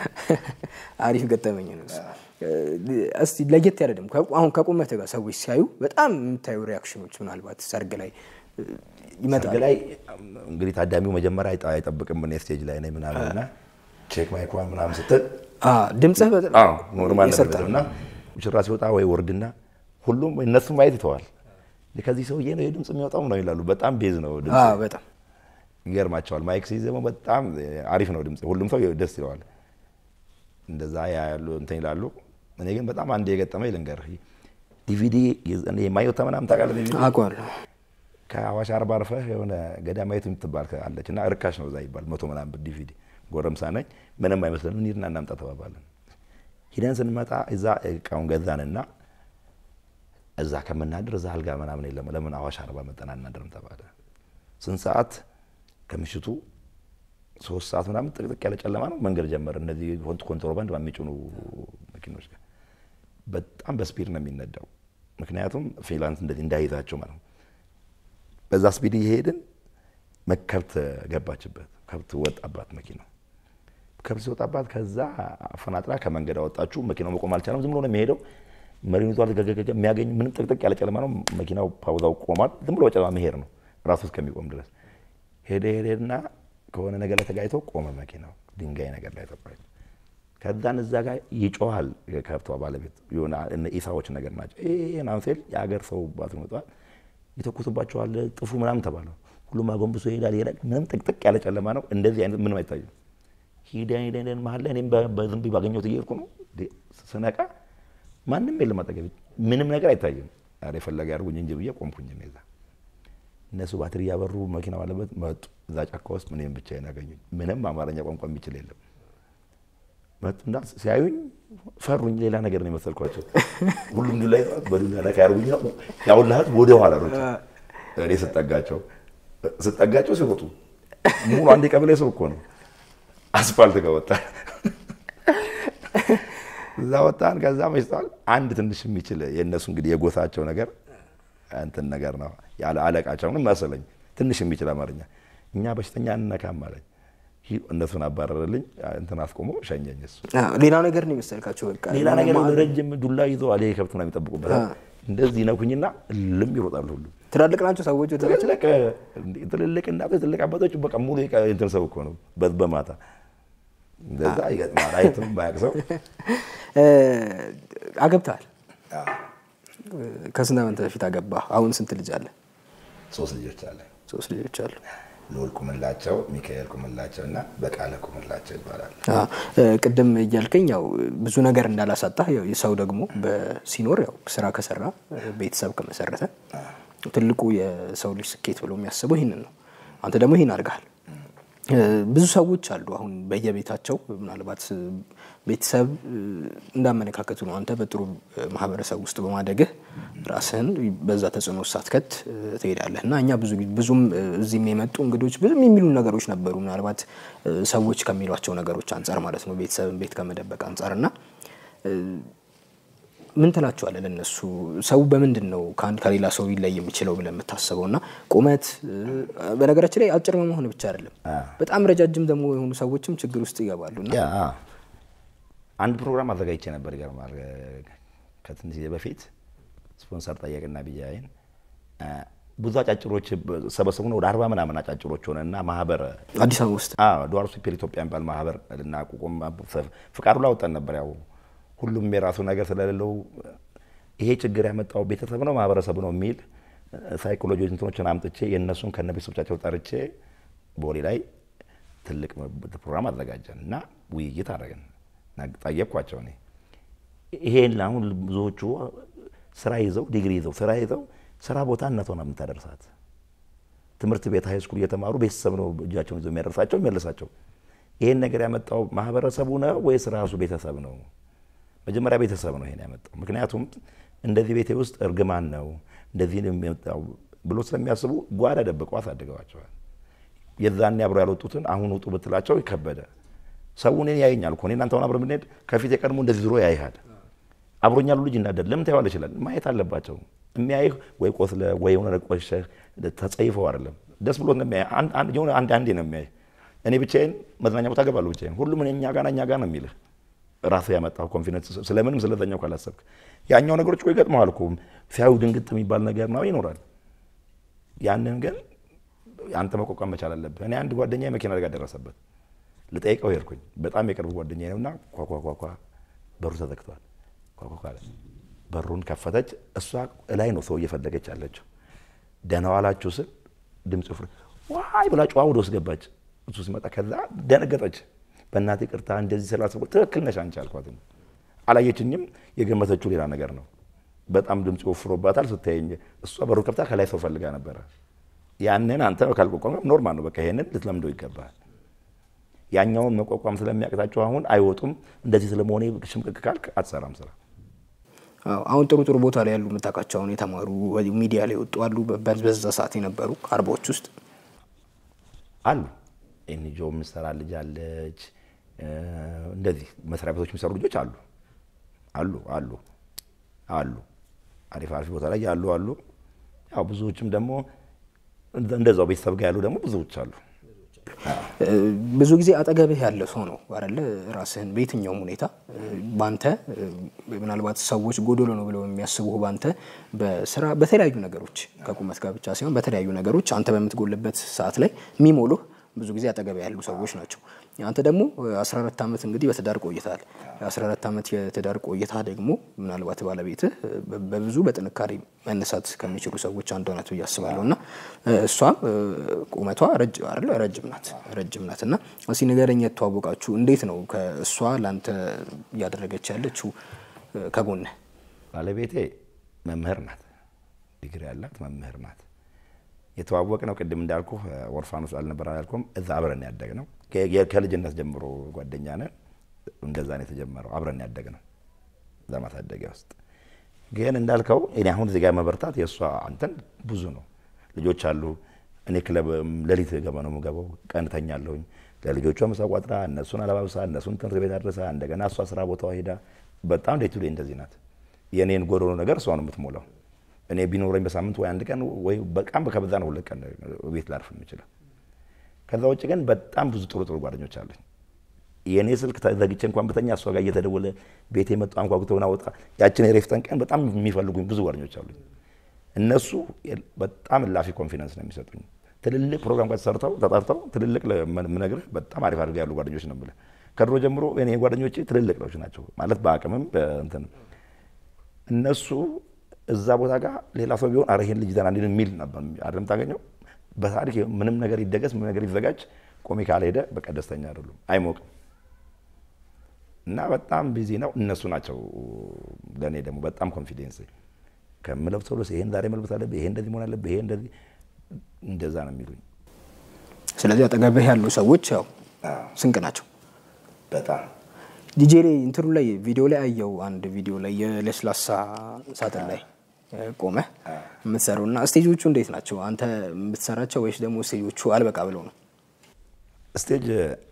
አሪፍ ገጠመኝ ነው። እስቲ ለየት ያለ ደግሞ አሁን ከቁመት ጋር ሰዎች ሲያዩ በጣም የምታዩ ሪያክሽኖች ምናልባት ሰርግ ላይ ይመጣል። ሰርግ ላይ እንግዲህ ታዳሚው መጀመሪያ አይጠብቅም። እኔ ስቴጅ ላይ ነኝ ምናምን እና ቼክ ማይኳን ምናምን ስትል ድምፅህ ኖርማል ነበር እና ሙሽራ ሲወጣ ወይ ወርድና ሁሉም እነሱም ማየት ይተዋል። ከዚህ ሰውዬ ነው ይህ ድምፅ የሚወጣው ነው ይላሉ። በጣም ቤዝ ነው ድምፅ በጣም ይገርማቸዋል። ማይክ ሲይዝ ደግሞ በጣም አሪፍ ነው ድምፅ። ሁሉም ሰው ደስ ይለዋል። እንደዛ ያሉ እንትን ይላሉ። እኔ ግን በጣም አንድ የገጠመኝ ልንገርህ። ዲቪዲ የማየታ ምናምን ታውቃለህ? ዲቪዲ አውቀዋለሁ። ከአዋሽ አርባ አርፈህ የሆነ ገዳማዊት የምትባል አለች እና እርካሽ ነው እዛ ይባል መቶ ምናምን ብር ዲቪዲ። ጎረምሳ ነኝ ምንም አይመስለን እንሂድና እናምጣ ተባባለን። ሂደን ስንመጣ እዛ እቃውን ገዛንና እዛ ከምናድር እዛ አልጋ ምናምን የለም ለምን አዋሽ አርባ መጠና እናድርም ተባለ። ስንት ሰዓት ከምሽቱ ሶስት ሰዓት ምናምን ጥቅጥቅ ያለ ጨለማ ነው። መንገድ ጀመር። እነዚህ ኮንትሮባንድ በሚጭኑ መኪኖች ጋር በጣም በስፒድ ነው የሚነዳው። ምክንያቱም ፍሪላንስ እንደዚህ እንዳይዛቸው ማለት ነው። በዛ ስፒድ እየሄድን ከብት ገባችበት። ከብት ወጣባት መኪናው። ከብት ሲወጣባት ከዛ አፈናጥራ ከመንገድ አወጣችሁ። መኪናው መቆም አልቻለም። ዝም ብሎ ነው የሚሄደው። መሪኑ ዟል ገገገ የሚያገኝ ምንም ጥቅጥቅ ያለ ጨለማ ነው። መኪናው ፓውዛው ቆሟል። ዝም ብሎ በጨለማ መሄድ ነው ራሱ እስከሚቆም ድረስ ሄደ ሄደና ከሆነ ነገር ላይ ተጋጭቶ ቆመ መኪናው ድንጋይ ነገር ላይ ተቋጭ። ከዛን እዛ ጋር ይጮሃል የከብቷ ባለቤት የሆነ ኢሳዎች ነገር ናቸው። ይሄ ናንሴል የሀገር ሰው ባት መጥቷል ይተኩሱባቸዋል፣ ጥፉ ምናምን ተባለ። ሁሉም አጎንብሶ ይሄዳል ይሄዳል። ምንም ጥቅጥቅ ያለ ጨለማ ነው። እንደዚህ አይነት ምንም አይታይም። ሂደን ሂደን ሂደን መሀል ላይ እኔም በዝም ብዬ ባገኘሁት እየሄድኩ ነው። ስነቃ ማንም የለም አጠገቤ፣ ምንም ነገር አይታይም። ኧረ የፈለገ ያድርጉኝ እንጂ ብዬ ቆምኩኝ። እዛ እነሱ ባትሪ እያበሩ መኪና ባለበት መጡ። እዛ ጫካ ውስጥ ምንም ብቻዬን ያገኙኝ። ምንም አማርኛ ቋንቋ የሚችል የለም። መጡና ሲያዩኝ ፈሩኝ። ሌላ ነገር ነው የመሰልኳቸው። ሁሉም ዱላ ይዘዋል። በዱላ ላይ ያርጉኝ ያውላሃት ወደ ኋላ ሮጥ እኔ ስጠጋቸው ስጠጋቸው ሲሮጡ ሙሉ አንድ የቀበሌ ሰው እኮ ነው። አስፋልት ጋር ወጣን። እዛ ወጣን። ከዛ መሽተዋል። አንድ ትንሽ የሚችል የእነሱ እንግዲህ የጎሳቸው ነገር እንትን ነገር ነው ያለ አለቃቸውንም መሰለኝ ትንሽ የሚችል አማርኛ እኛ በሽተኛ እንነካም አለኝ። እነሱን አባረረልኝ። እንትን አስቆሞ ሸኘኝ። እሱ ሌላ ነገር ነው የመሰልካቸው። በቃ ሌላ ነገር ረጅም ዱላ ይዘዋል። ይሄ ከብት ነው የሚጠብቁበት። እንደዚህ ነኩኝና ልም ይሮጣሉ ሁሉ ትላልቅ ናቸው ሰዎች። ትልልቅ ትልልቅ እናቶች ትልልቅ አባቶች በቃ ሙሉ እንትን ሰው እኮ ነው። በማታ እንደዛ ይገጥማል። አይትም ባያቅ ሰው አገብተሃል። ከስንት ዓመት በፊት አገባህ? አሁን ስንት ልጅ አለ? ሶስት ልጆች አለ። ሶስት ልጆች አሉ። ልዑል ቁምላቸው፣ ሚካኤል ቁምላቸው እና በቃለ ቁምላቸው ይባላል። ቅድም እያልከኝ ያው ብዙ ነገር እንዳላሳጣህ ያው የሰው ደግሞ ሲኖር ያው ስራ ከሰራ ቤተሰብ ከመሰረተ ትልቁ የሰው ልጅ ስኬት ብሎ የሚያስበው ይህንን ነው። አንተ ደግሞ ይህን አድርገሃል። ብዙ ሰዎች አሉ አሁን በየቤታቸው ምናልባት ቤተሰብ እንዳመለካከቱ ነው። አንተ በጥሩ ማህበረሰብ ውስጥ በማደግህ ራስህን በዛ ተጽዕኖ ሳትከት ትሄዳለህ እና እኛ ብዙ ብዙም እዚህም የመጡ እንግዶች ብዙም የሚሉ ነገሮች ነበሩ። ምናልባት ሰዎች ከሚሏቸው ነገሮች አንጻር ማለት ነው ቤተሰብን ቤት ከመደበቅ አንጻር እና ምን ትላቸዋለህ ለእነሱ? ሰው በምንድን ነው ከአንድ ከሌላ ሰው ሊለይ የሚችለው ብለህ የምታስበው? እና ቁመት በነገራችን ላይ አጭር መሆን ብቻ አይደለም፣ በጣም ረጃጅም ደግሞ የሆኑ ሰዎችም ችግር ውስጥ ይገባሉ። እና አንድ ፕሮግራም አዘጋጅቼ ነበር። ይገርማል። ከትንሽ ጊዜ በፊት ስፖንሰር ጠየቅና ብያይን ብዙ አጫጭሮች ሰበሰቡን ወደ አርባ ምናምን አጫጭሮች ሆነ እና ማህበር አዲስ አበባ ውስጥ ዱዋር ሱፔር ኢትዮጵያ የሚባል ማህበር ልናቋቁም ፍቃዱ ላወጣን ነበር ያው ሁሉም የራሱ ነገር ስለሌለው ይሄ ችግር ያመጣው ቤተሰብ ነው ማህበረሰቡ ነው የሚል ሳይኮሎጂ እንትኖችን አምጥቼ የእነሱን ከነ ቤተሰቦቻቸው ጠርቼ ቦሌ ላይ ትልቅ ፕሮግራም አዘጋጀን እና ውይይት አደረግን። ጠየቅኳቸው እኔ ይሄን አሁን ብዙዎቹ ስራ ይዘው ዲግሪ ይዘው ስራ ይዘው ስራ ቦታ እናት ሆና የምታደርሳት ትምህርት ቤት ሀይ ስኩል እየተማሩ ቤተሰብ ነው እጃቸውን ይዘው የሚያደርሳቸው የሚመልሳቸው። ይሄን ነገር ያመጣው ማህበረሰቡ ነው ወይስ ራሱ ቤተሰብ ነው? መጀመሪያ ቤተሰብ ነው ይሄን ያመጣው። ምክንያቱም እንደዚህ ቤቴ ውስጥ እርግማን ነው እንደዚህ ነው የሚመጣው ብሎ ስለሚያስቡ ጓዳ ደብቀው አሳድገዋቸዋል። የዛኔ አብሮ ያልወጡትን አሁን ውጡ ብትላቸው ይከበደ ሰው እኔን ያየኛል እኮ እኔ እናንተ አሁን አብረን ብንሄድ ከፊት የቀድሞ እንደዚህ ዞሮ ያይሃል። አብሮኝ ያሉ ልጅ እናደድ ለምን ታየዋል ይችላል ማየት አለባቸው። የሚያይህ ወይ ቆስለ ወይ የሆነ ቆሸህ ተጸይፈው አይደለም ደስ ብሎት ነው የሚያይህ። የሆነ አንድ አንዴ ነው የሚያይህ። እኔ ብቻዬን መዝናኛ ቦታ ገባለሁ ብቻዬን። ሁሉም እኛ ጋር እኛ ጋር ነው የሚልህ ራስህ ያመጣው ኮንፊደንስ ስለምንም ስለዛኛው ካላሰብክ ያኛው ነገሮች እኮ ይገጥመዋል እኮ ሲያዩ ድንግጥ የሚባል ነገር ነው ይኖራል። ያንን ግን አንተ መቋቋም መቻል አለብህ። እኔ አንድ ጓደኛ የመኪና አደጋ ደረሰበት። ልጠይቀው ሄድኩኝ። በጣም የቅርብ ጓደኛ ነውና ኳኳኳኳ በሩ ተዘግቷል። ኳኳኳ በሩን ከፈተች። እሷ እላይ ነው ሰው እየፈለገች ያለችው። ደህና ዋላችሁ ስል ድምፅ ፍር ዋይ ብላ ጨዋ ወደ ውስጥ ገባች። እሱ ሲመጣ ከዛ ደነገጠች። በእናትህ ይቅርታ እንደዚህ ስላሰብኩ ትክክል ነሽ አንቺ አልኳት። አላየችኝም። የገመተችው ሌላ ነገር ነው። በጣም ድምፅ ወፍሮባታል። ስታየኝ እሷ በሩ ከፍታ ከላይ ሰው ፈልጋ ነበረ። ያንን አንተ ካልቋቋም ኖርማል ነው። በቃ ይሄንን ልትለምደው ይገባል። ያኛውን መቋቋም ስለሚያቅታቸው አሁን አይወጡም። እንደዚህ ስለመሆኔ ሽምቅቅ ካልክ አትሰራም ስራ። አሁን ጥሩ ጥሩ ቦታ ላይ ያሉ የምታውቃቸው አሁን የተማሩ ሚዲያ ላይ ወጡ አሉ። በዛ ሰዓት የነበሩ አርባዎች ውስጥ አሉ። ኤንጂኦ የምትሰራ ልጅ አለች። እንደዚህ መስሪያ ቤቶች የሚሰሩ ልጆች አሉ አሉ አሉ አሉ። አሪፍ አሪፍ ቦታ ላይ ያሉ አሉ። ያው ብዙዎችም ደግሞ እንደዛው ቤተሰብ ጋር ያሉ ደግሞ ብዙዎች አሉ። ብዙ ጊዜ አጠገብህ ያለ ሰው ነው አይደለ? ራስህን በየትኛውም ሁኔታ ባንተ ምናልባት ሰዎች ጎዶሎ ነው ብለው የሚያስቡህ ባንተ በስራ በተለያዩ ነገሮች ከቁመት ጋር ብቻ ሳይሆን በተለያዩ ነገሮች አንተ በምትጎልበት ሰዓት ላይ የሚሞሉህ ብዙ ጊዜ አጠገብህ ያሉ ሰዎች ናቸው። አንተ ደግሞ 14 ዓመት እንግዲህ በትዳር ቆይተሃል። 14 ዓመት የትዳር ቆይታ ደግሞ ምናልባት ባለቤትህ በብዙ በጥንካሬ መነሳት ከሚችሉ ሰዎች አንዷ ናት ብዬ አስባለሁ እና እሷ ቁመቷ ረጅም ናት ረጅም ናት እና እስኪ ንገረኝ፣ የተዋወቃችሁ እንዴት ነው? ከእሷ ለአንተ እያደረገች ያለችው ከጎንህ? ባለቤቴ መምህር ናት፣ ዲግሪ ያላት መምህር ናት። የተዋወቅ ነው ቅድም እንዳልኩ ኦርፋኖስ አልነበረ ያልኩም እዛ አብረን ያደግ ነው። ከልጅነት ጀምሮ ጓደኛ ነን። እንደዛ ነው የተጀመረው። አብረን ያደግ ነው እዛ ማሳደጊያ ውስጥ ግን እንዳልከው እኔ አሁን እዚህ ጋር መበርታት የእሷ አንተን ብዙ ነው። ልጆች አሉ። እኔ ክለብ ሌሊት ገባ ነው የምገባው። ቀን ተኛለሁኝ። ለልጆቿ ምሳ ቋጥራ፣ እነሱን አለባብሳ፣ እነሱን ትምህርት ቤት አድረሳ፣ እንደገና እሷ ስራ ቦታዋ ሄዳ በጣም ዴይ ቱ ዴይ እንደዚህ ናት። የእኔን ጎዶሎ ነገር እሷ ነው የምትሞላው። እኔ ቢኖረኝ በሳምንት ወይ አንድ ቀን ወይ በጣም ከበዛ ነው ሁለት ቀን ቤት ላርፍ የምችለው። ከዛ ውጭ ግን በጣም ብዙ ጥሩ ጥሩ ጓደኞች አሉኝ። የእኔ ስልክ ዘግቼ እንኳን በተኛ እሷ ጋር እየተደወለ ቤት የመጡ አንኳኩተውን አወጣ ያችን የሬፍተን ቀን በጣም የሚፈልጉኝ ብዙ ጓደኞች አሉኝ። እነሱ በጣም እላፊ ኮንፊደንስ ነው የሚሰጡኝ። ትልልቅ ፕሮግራም ጋር ተሰርተው ተጠርተው ትልልቅ ምነግርህ በጣም አሪፍ አድርገው ያሉ ጓደኞች ነው የምልህ። ከድሮ ጀምሮ እኔ ጓደኞቼ ትልልቅ ሎች ናቸው ማለት በአቅምም በእንትን እነሱ እዛ ቦታ ጋር ሌላ ሰው ቢሆን አረ ይሄን ልጅ ዘና እንዲል የሚል ነበር አይደለም ታገኘው። በታሪክ ምንም ነገር ይደገስ ምንም ነገር ይዘጋጅ ቆሜ ካልሄደ በቃ ደስተኛ አይደሉም፣ አይሞቅም እና በጣም ቢዚ ነው። እነሱ ናቸው ለእኔ ደግሞ በጣም ኮንፊደንስ ከምለው ሰው ይሄን ዛሬ መልበስ አለብህ፣ ይሄ እንደዚህ መሆን አለብህ፣ ይሄ እንደዚህ እንደዛ ነው የሚሉኝ። ስለዚህ አጠገብህ ያሉ ሰዎች ያው ስንቅ ናቸው። በጣም ዲጄ ላይ እንትኑ ላይ ቪዲዮ ላይ አየው አንድ ቪዲዮ ላይ የለስላሳ ሳጥን ላይ ቆመ የምትሰራው እና ስቴጆቹ እንዴት ናቸው? አንተ የምትሰራቸው ወይስ ደግሞ ስቴጆቹ አልበቃ ብለው ነው? ስቴጅ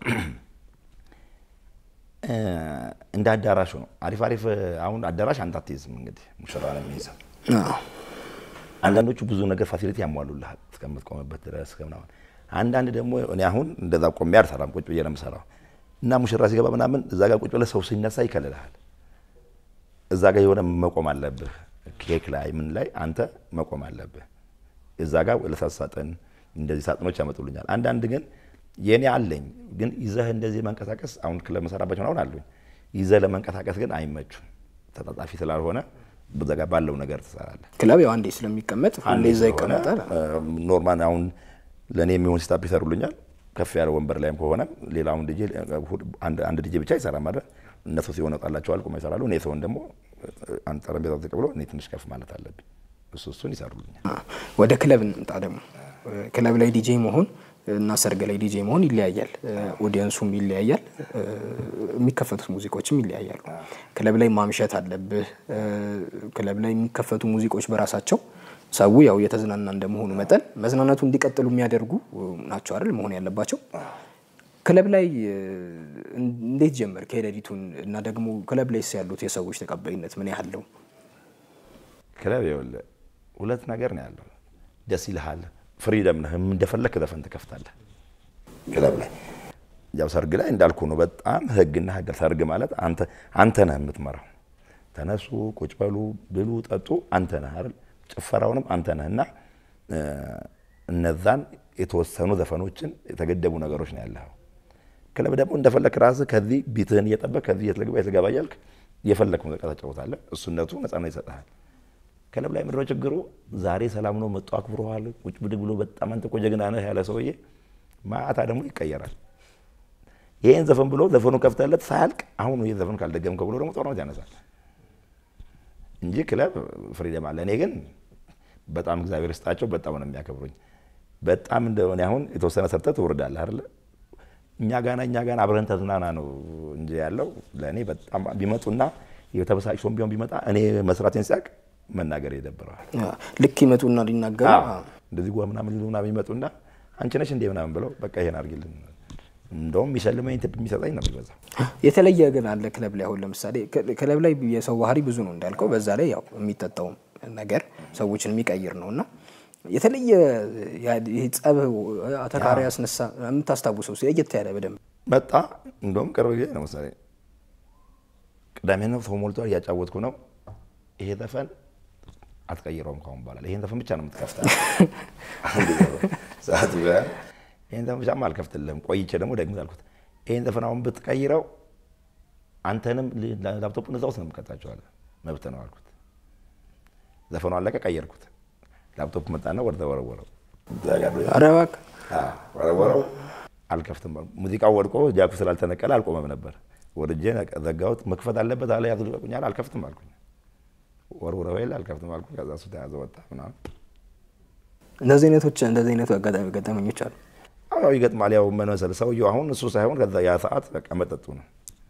እንደ አዳራሹ ነው። አሪፍ አሪፍ አሁን አዳራሽ አንተ አትይዝም። እንግዲህ ሙሽራ ነው የሚይዘው። አንዳንዶቹ ብዙ ነገር ፋሲሊቲ ያሟሉልሃል እስከምትቆምበት ድረስ ምናምን። አንዳንድ ደግሞ እኔ አሁን እንደዛ ቆሜ አልሰራም፣ ቁጭ ብዬ ነው የምሰራው እና ሙሽራ ሲገባ ምናምን እዛ ጋር ቁጭ ብለህ ሰው ሲነሳ ይከልልሃል። እዛ ጋር የሆነ መቆም አለብህ። ኬክ ላይ ምን ላይ አንተ መቆም አለብህ። እዛ ጋር ለሳት ሳጥን እንደዚህ ሳጥኖች ያመጡልኛል። አንዳንድ ግን የኔ አለኝ ግን ይዘህ እንደዚህ መንቀሳቀስ አሁን ክለብ መሰራባቸው አሁን አሉኝ ይዘህ ለመንቀሳቀስ ግን አይመቹም። ተጣጣፊ ስላልሆነ በዛ ጋር ባለው ነገር ትሰራለህ። ክለብ ያው አንዴ ስለሚቀመጥ ሁሌ እዛ ይቀመጣል። ኖርማል አሁን ለእኔ የሚሆን ሲታፕ ይሰሩልኛል። ከፍ ያለ ወንበር ላይም ከሆነ ሌላውን ዲጄ አንድ ዲጄ ብቻ ይሰራ ማለት እነሱ ሲሆን ወጣላቸዋል ቁማ ይሰራሉ። እኔ ሰውን ደግሞ አንድ ጠረጴዛ ተቀብሎ እኔ ትንሽ ከፍ ማለት አለብኝ። እሱ እሱን ይሰሩልኛል። ወደ ክለብ እንምጣ ደግሞ ክለብ ላይ ዲጄ መሆን እና ሰርግ ላይ ዲጄ መሆን ይለያያል። ኦዲየንሱም ይለያያል። የሚከፈቱት ሙዚቆችም ይለያያሉ። ክለብ ላይ ማምሸት አለብህ። ክለብ ላይ የሚከፈቱ ሙዚቆች በራሳቸው ሰው ያው የተዝናና እንደመሆኑ መጠን መዝናናቱ እንዲቀጥሉ የሚያደርጉ ናቸው አይደል መሆን ያለባቸው። ክለብ ላይ እንዴት ጀመርክ ሌሊቱን? እና ደግሞ ክለብ ላይ ያሉት የሰዎች ተቀባይነት ምን ያህል ነው? ክለብ ይኸውልህ ሁለት ነገር ነው ያለው። ደስ ይልሃል፣ ፍሪደም ነህ፣ እንደፈለክ ዘፈን ትከፍታለህ። ክለብ ላይ ያው ሰርግ ላይ እንዳልኩ ነው። በጣም ህግና ህግ። ሰርግ ማለት አንተ ነህ የምትመራው። ተነሱ፣ ቁጭ በሉ፣ ብሉ፣ ጠጡ፣ አንተ ነህ አይደል ጭፈራውንም አንተ ነህ እና እነዛን የተወሰኑ ዘፈኖችን የተገደቡ ነገሮች ነው ያለው። ክለብ ደግሞ እንደፈለክ ራስህ ከዚህ ቢትህን እየጠበቅ ከዚህ የትልግባ የትልገባ እያልክ የፈለክ ሙዚቃ ተጫወታለህ። እሱነቱ ነጻነት ይሰጥሃል። ክለብ ላይ ምድረ ችግሩ ዛሬ ሰላም ነው መጡ አክብረዋል፣ ቁጭ ብድግ ብሎ በጣም አንተ እኮ ጀግና ነህ ያለ ሰውዬ ማታ ደግሞ ይቀየራል። ይህን ዘፈን ብሎ ዘፈኑ ከፍተለት ሳያልቅ አሁን ይህ ዘፈን ካልደገምከው ብሎ ደግሞ ጦርነት ያነሳል እንጂ ክለብ ፍሪደም አለ። እኔ ግን በጣም እግዚአብሔር ይስጣቸው በጣም ነው የሚያከብሩኝ። በጣም እንደሆነ አሁን የተወሰነ ሰርተህ ትወርዳለህ አይደለ? እኛ ጋና እኛ ጋና አብረን ተዝናና ነው እንጂ ያለው ለእኔ በጣም ቢመጡና የተበሳጭቶም ቢሆን ቢመጣ እኔ መስራቴን ሲያቅ መናገር ይደብረዋል። ልክ ይመጡና ሊናገሩ እንደዚህ ጓ ምናምን ሊሉ ምናምን ይመጡና አንቺ ነሽ እንዴ ምናምን ብለው በቃ ይሄን አድርጊልን እንደውም የሚሸልመኝ ቲፕ የሚሰጠኝ ነው የሚበዛው። የተለየ ግን አለ ክለብ ላይ አሁን ለምሳሌ ክለብ ላይ የሰው ባህሪ ብዙ ነው እንዳልከው፣ በዛ ላይ ያው የሚጠጣውም ነገር ሰዎችን የሚቀይር ነው እና የተለየ ጸብ አተካሪ ያስነሳ የምታስታውሰው ለየት ያለ በደንብ መጣ። እንደውም ቅርብ ጊዜ ነው መሰለኝ ቅዳሜ ነው ሰው ሞልቷል፣ እያጫወትኩ ነው። ይሄ ዘፈን አትቀይረውም ካሁን በኋላ ይሄን ዘፈን ብቻ ነው የምትከፍታ ሰዓት ይህን ዘፈን ብቻማ አልከፍትልህም። ቆይቼ ደግሞ ደግሞ አልኩት ይህን ዘፈን አሁን ብትቀይረው አንተንም ላፕቶፑን እዛ ውስጥ ነው የምቀጣቸዋለሁ። መብት ነው አልኩት። ዘፈኑ አለቀ፣ ቀየርኩት። ላፕቶፕ መጣና ወደ ተወረወረው ኧረ እባክህ ወረወረው። አልከፍትም ሙዚቃው ወድቆ ጃኩ ስላልተነቀለ አልቆመም ነበር። ወርጄ ዘጋሁት። መክፈት አለበት አለ ያዝልቁኛል። አልከፍትም አልኩኝ። ወርውረው የለ አልከፍትም አልኩኝ። ከዛ እሱ ተያዘ ወጣ ምናምን እንደዚህ አይነቶች እንደዚህ አይነቱ አጋጣሚ ገጠመኞች አሉ። አዎ ይገጥማል። ያው ምን መሰለህ ሰውየው አሁን እሱ ሳይሆን ከዛ ያ ሰዓት በቃ መጠጡ ነው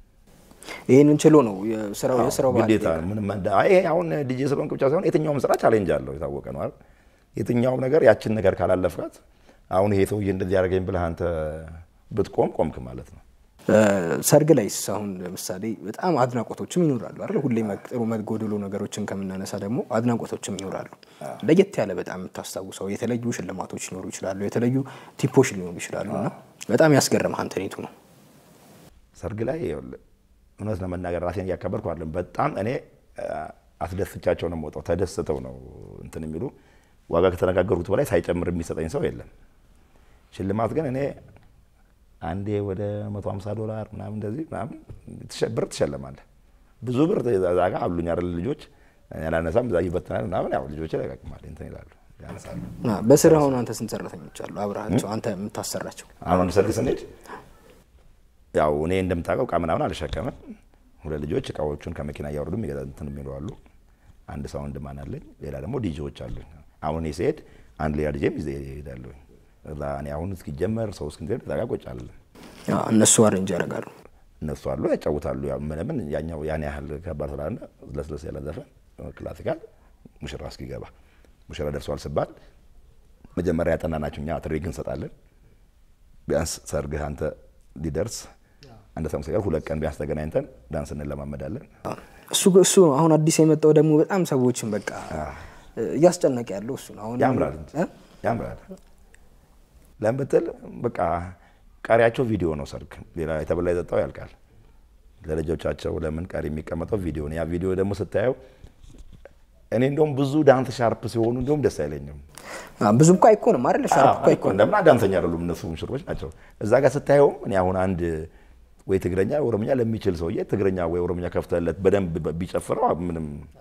ይህንን ችሎ ነው የስራው የስራው ባህል ግዴታ ነው። ምንም እንደ አይ ይሄ አሁን ዲጄ ስለሆንክ ብቻ ሳይሆን የትኛውም ስራ ቻሌንጅ አለው የታወቀ ነው አይደል? የትኛውም ነገር ያችን ነገር ካላለፍካት አሁን ይሄ ሰውዬ እንደዚህ ያደረገኝ ብለህ አንተ ብትቆም ቆምክ ማለት ነው። ሰርግ ላይስ አሁን ለምሳሌ በጣም አድናቆቶችም ይኖራሉ አይደል? ሁሌ ጥሩ መጎደሎ ነገሮችን ከምናነሳ ደግሞ አድናቆቶችም ይኖራሉ። ለየት ያለ በጣም የምታስታውሰው የተለዩ ሽልማቶች ሊኖሩ ይችላሉ፣ የተለዩ ቲፖች ሊኖሩ ይችላሉ እና በጣም ያስገርምህ አንተኔቱ ነው ሰርግ ላይ ይኸውልህ እውነት ለመናገር ራሴን እያከበርኩ አይደለም። በጣም እኔ አስደስቻቸው ነው የምወጣው። ተደስተው ነው እንትን የሚሉ ዋጋ ከተነጋገርኩት በላይ ሳይጨምር የሚሰጠኝ ሰው የለም። ሽልማት ግን እኔ አንዴ ወደ 150 ዶላር ምናምን እንደዚህ ምናምን ብር ትሸለማለህ። ብዙ ብር እዛ ጋ አሉኝ አይደል ልጆች ያላነሳም እዛ ይበትናል ምናምን ያው ልጆች ያቀቅማል እንትን ይላሉ ያነሳሉ። በስራ አሁን አንተ ስንት ሰራተኞች አሉ አብረሃቸው አንተ የምታሰራቸው? አሁን ሰርግ ስንሄድ ያው እኔ እንደምታውቀው እቃ ምናምን አልሸከምም። ሁለት ልጆች እቃዎቹን ከመኪና እያወረዱ የሚገዛ እንትን የሚሉ አሉ። አንድ ሳውንድ ማን አለኝ፣ ሌላ ደግሞ ዲጄዎች አሉኝ። አሁን እኔ ስሄድ አንድ ሌላ ዲጄም ይዘ እሄዳለሁ። እዛ እኔ አሁን እስኪጀመር ሰው እስክንሄድ እዛ ጋር ቁጭ አለን። እነሱ አሬንጅ ያደርጋሉ፣ እነሱ አሉ ያጫውታሉ። ያው ምንምን ያኛው ያን ያህል ከባድ ስላለ ለስለስ ያለ ዘፈን ክላሲካል ሙሽራ እስኪገባ ሙሽራ ደርሷል ስባል መጀመሪያ ያጠናናቸው እኛ ትሬኒንግ እንሰጣለን። ቢያንስ ሰርግህ አንተ ሊደርስ አንድ ሳምንት ሲቀር ሁለት ቀን ቢያንስ ተገናኝተን ዳንስ እንለማመዳለን። እሱ እሱ አሁን አዲስ የመጣው ደግሞ በጣም ሰዎችን በቃ እያስጨነቀ ያለው እሱ ነው። አሁን ያምራል እንጂ ያምራል። ለምን ብትል በቃ ቀሪያቸው ቪዲዮ ነው። ሰርግ ሌላ የተበላ የጠጣው ያልቃል። ለልጆቻቸው ለምን ቀሪ የሚቀመጠው ቪዲዮ ነው። ያ ቪዲዮ ደግሞ ስታየው እኔ እንደውም ብዙ ዳንስ ሻርፕ ሲሆኑ እንደውም ደስ አይለኝም። ብዙ እኮ አይኮንም አይደል? ሻርፕ እኮ አይኮንም። እንደምና ዳንሰኛ አይደሉም እነሱ ሙሽሮች ናቸው። እዛ ጋር ስታየውም እኔ አሁን አንድ ወይ ትግረኛ ወይ ኦሮምኛ ለሚችል ሰውዬ ትግረኛ ወይ ኦሮምኛ ከፍተለት በደንብ ቢጨፍረው ምንም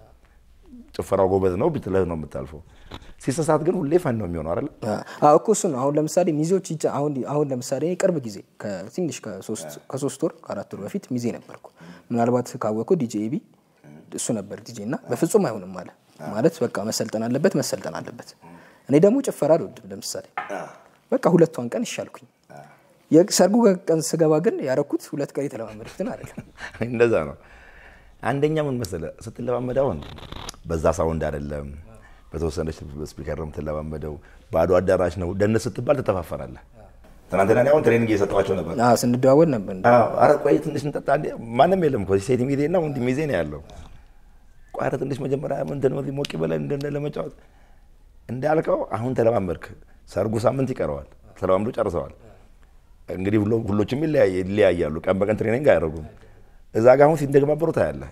ጭፈራው ጎበዝ ነው ብትለህ ነው የምታልፈው። ሲሰሳት ግን ሁሌ ፈን ነው የሚሆነው አይደል? አዎ እኮ እሱ ነው። አሁን ለምሳሌ ሚዜዎች ይጫ አሁን አሁን ለምሳሌ ቅርብ ጊዜ ከትንሽ ከሶስት ወር ከአራት ወር በፊት ሚዜ ነበርኩ። ምናልባት ካወቅኩ ዲጄ ኤቢ እሱ ነበር ዲጄ እና በፍጹም አይሆንም አለ ማለት በቃ መሰልጠን አለበት መሰልጠን አለበት። እኔ ደግሞ ጭፈራ አልወድም። ለምሳሌ በቃ ሁለቷን ቀን ይሻልኩኝ። የሰርጉ ቀን ስገባ ግን ያረኩት ሁለት ቀን የተለማመድኩትን አይደለም። እንደዛ ነው። አንደኛ ምን መሰለህ ስትለማመድ አሁን በዛ ሳውንድ አይደለም፣ በተወሰነች ስፒከር ነው የምትለማመደው። ባዶ አዳራሽ ነው። ደንስ ስትባል ትተፋፈራለህ። ትናንትና እኔ አሁን ትሬኒንግ እየሰጠኋቸው ነበር። ስንደዋወል ነበር። ኧረ ቆይ ትንሽ እንጠጣ። ማንም የለም እኮ ሴት ሚዜ እና ወንድ ሚዜ ነው ያለው። ቆይ ኧረ ትንሽ መጀመሪያ ምንድን ነው ሞቅ በለን እንደ ለመጫወት እንዳልከው አሁን ተለማመድክ። ሰርጉ ሳምንት ይቀረዋል። ተለማምዶ ጨርሰዋል። እንግዲህ ሁሎችም ይለያያሉ። ቀን በቀን ትሬኒንግ አያደርጉም። እዛ ጋ አሁን ሲንደግባበሩ ታያለህ።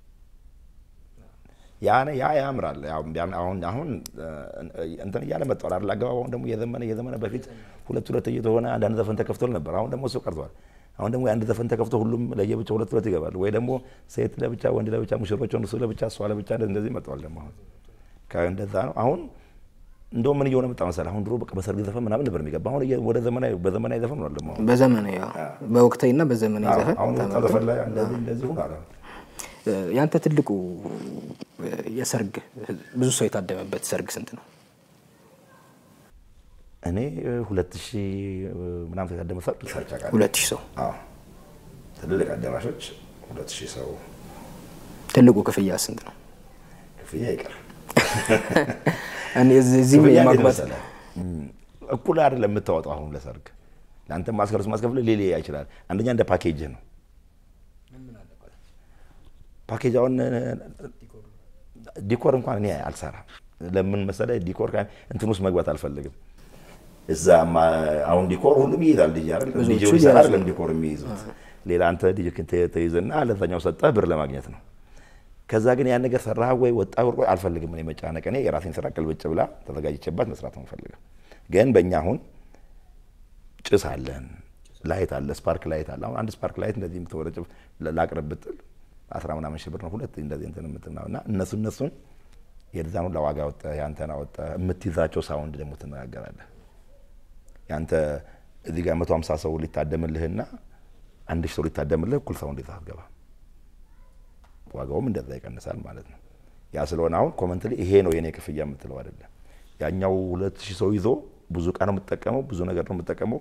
ያ ያ ያምራል። አሁን አሁን እንትን እያለ መጥቷል አይደል? አገባባውን ደግሞ እየዘመነ እየዘመነ በፊት ሁለት ሁለት እየተሆነ አንዳንድ ዘፈን ተከፍቶ ነበር። አሁን ደግሞ እሱ ቀርቷል። አሁን ደግሞ የአንድ ዘፈን ተከፍቶ ሁሉም ለየብቻ ሁለት ሁለት ይገባል። ወይ ደግሞ ሴት ለብቻ ወንድ ለብቻ ሙሽሮች እሱ ለብቻ እሷ ለብቻ እንደዚህ መጥቷል። ደግሞ አሁን እንደዛ ነው አሁን እንደውም ምን እየሆነ መጣ መሰለህ? አሁን ድሮ በቃ በሰርግ ዘፈን ምናምን ነበር የሚገባ። አሁን ወደ ዘመናዊ በዘመናዊ ዘፈን ነው ደግሞ በዘመናዊ በወቅታዊና በዘመናዊ ዘፈን አሁን ዘፈን ላይ እንደዚህ እንደዚህ ሆኗል። ያንተ ትልቁ የሰርግ ብዙ ሰው የታደመበት ሰርግ ስንት ነው? እኔ ሁለት ሺህ ምናምን ሰው የታደመ ሰርግ ሰርቻ ቃል ሁለት ሺህ ሰው ትልልቅ አዳራሾች ሁለት ሺህ ሰው። ትልቁ ክፍያ ስንት ነው? ክፍያ ይቀር እዚህም የማግባት እኩል አይደለም የምታወጣው። አሁን ለሰርግ ለአንተ ማስከረሱ ማስከፍል ሌላ ይችላል። አንደኛ እንደ ፓኬጅ ነው። ፓኬጅ አሁን ዲኮር እንኳን እኔ አልሰራም። ለምን መሰለህ? ዲኮር እንትን ውስጥ መግባት አልፈልግም። እዛ አሁን ዲኮር ሁሉም ይይዛል። ልጅ አይደለም ልጅ ይሰራ አይደለም ዲኮር የሚይዙት ሌላ አንተ ልጅ ተይዝና ለዛኛው ሰጠህ ብር ለማግኘት ነው። ከዛ ግን ያን ነገር ሰራህ ወይ ወጣ ወርቆ አልፈልግም። እኔ መጨናነቅ እኔ የራሴን ስራ ቅልብጭ ብላ ተዘጋጅቼባት መስራት ነው ፈልገው። ግን በእኛ አሁን ጭስ አለን፣ ላይት አለ፣ ስፓርክ ላይት አለ። አሁን አንድ ስፓርክ ላይት እንደዚህ የምትወረጭ ላቅርብ ብትል አስራ ምናምን ሺህ ብር ነው። ሁለት እንደዚህ እንትን የምትናው እና እነሱ እነሱን የዛኑ ለዋጋ ወጣ ያንተን አወጣ የምትይዛቸው ሳውንድ ደግሞ ትነጋገራለህ። ያንተ እዚህ ጋር መቶ ሀምሳ ሰው ሊታደምልህና አንድ ሺህ ሰው ሊታደምልህ እኩል ሳውንድ ይዘህ አትገባም። ዋጋውም እንደዛ ይቀንሳል ማለት ነው። ያ ስለሆነ አሁን ኮመንት ላይ ይሄ ነው የኔ ክፍያ የምትለው አይደለም። ያኛው ሁለት ሺህ ሰው ይዞ ብዙ እቃ ነው የምትጠቀመው፣ ብዙ ነገር ነው የምትጠቀመው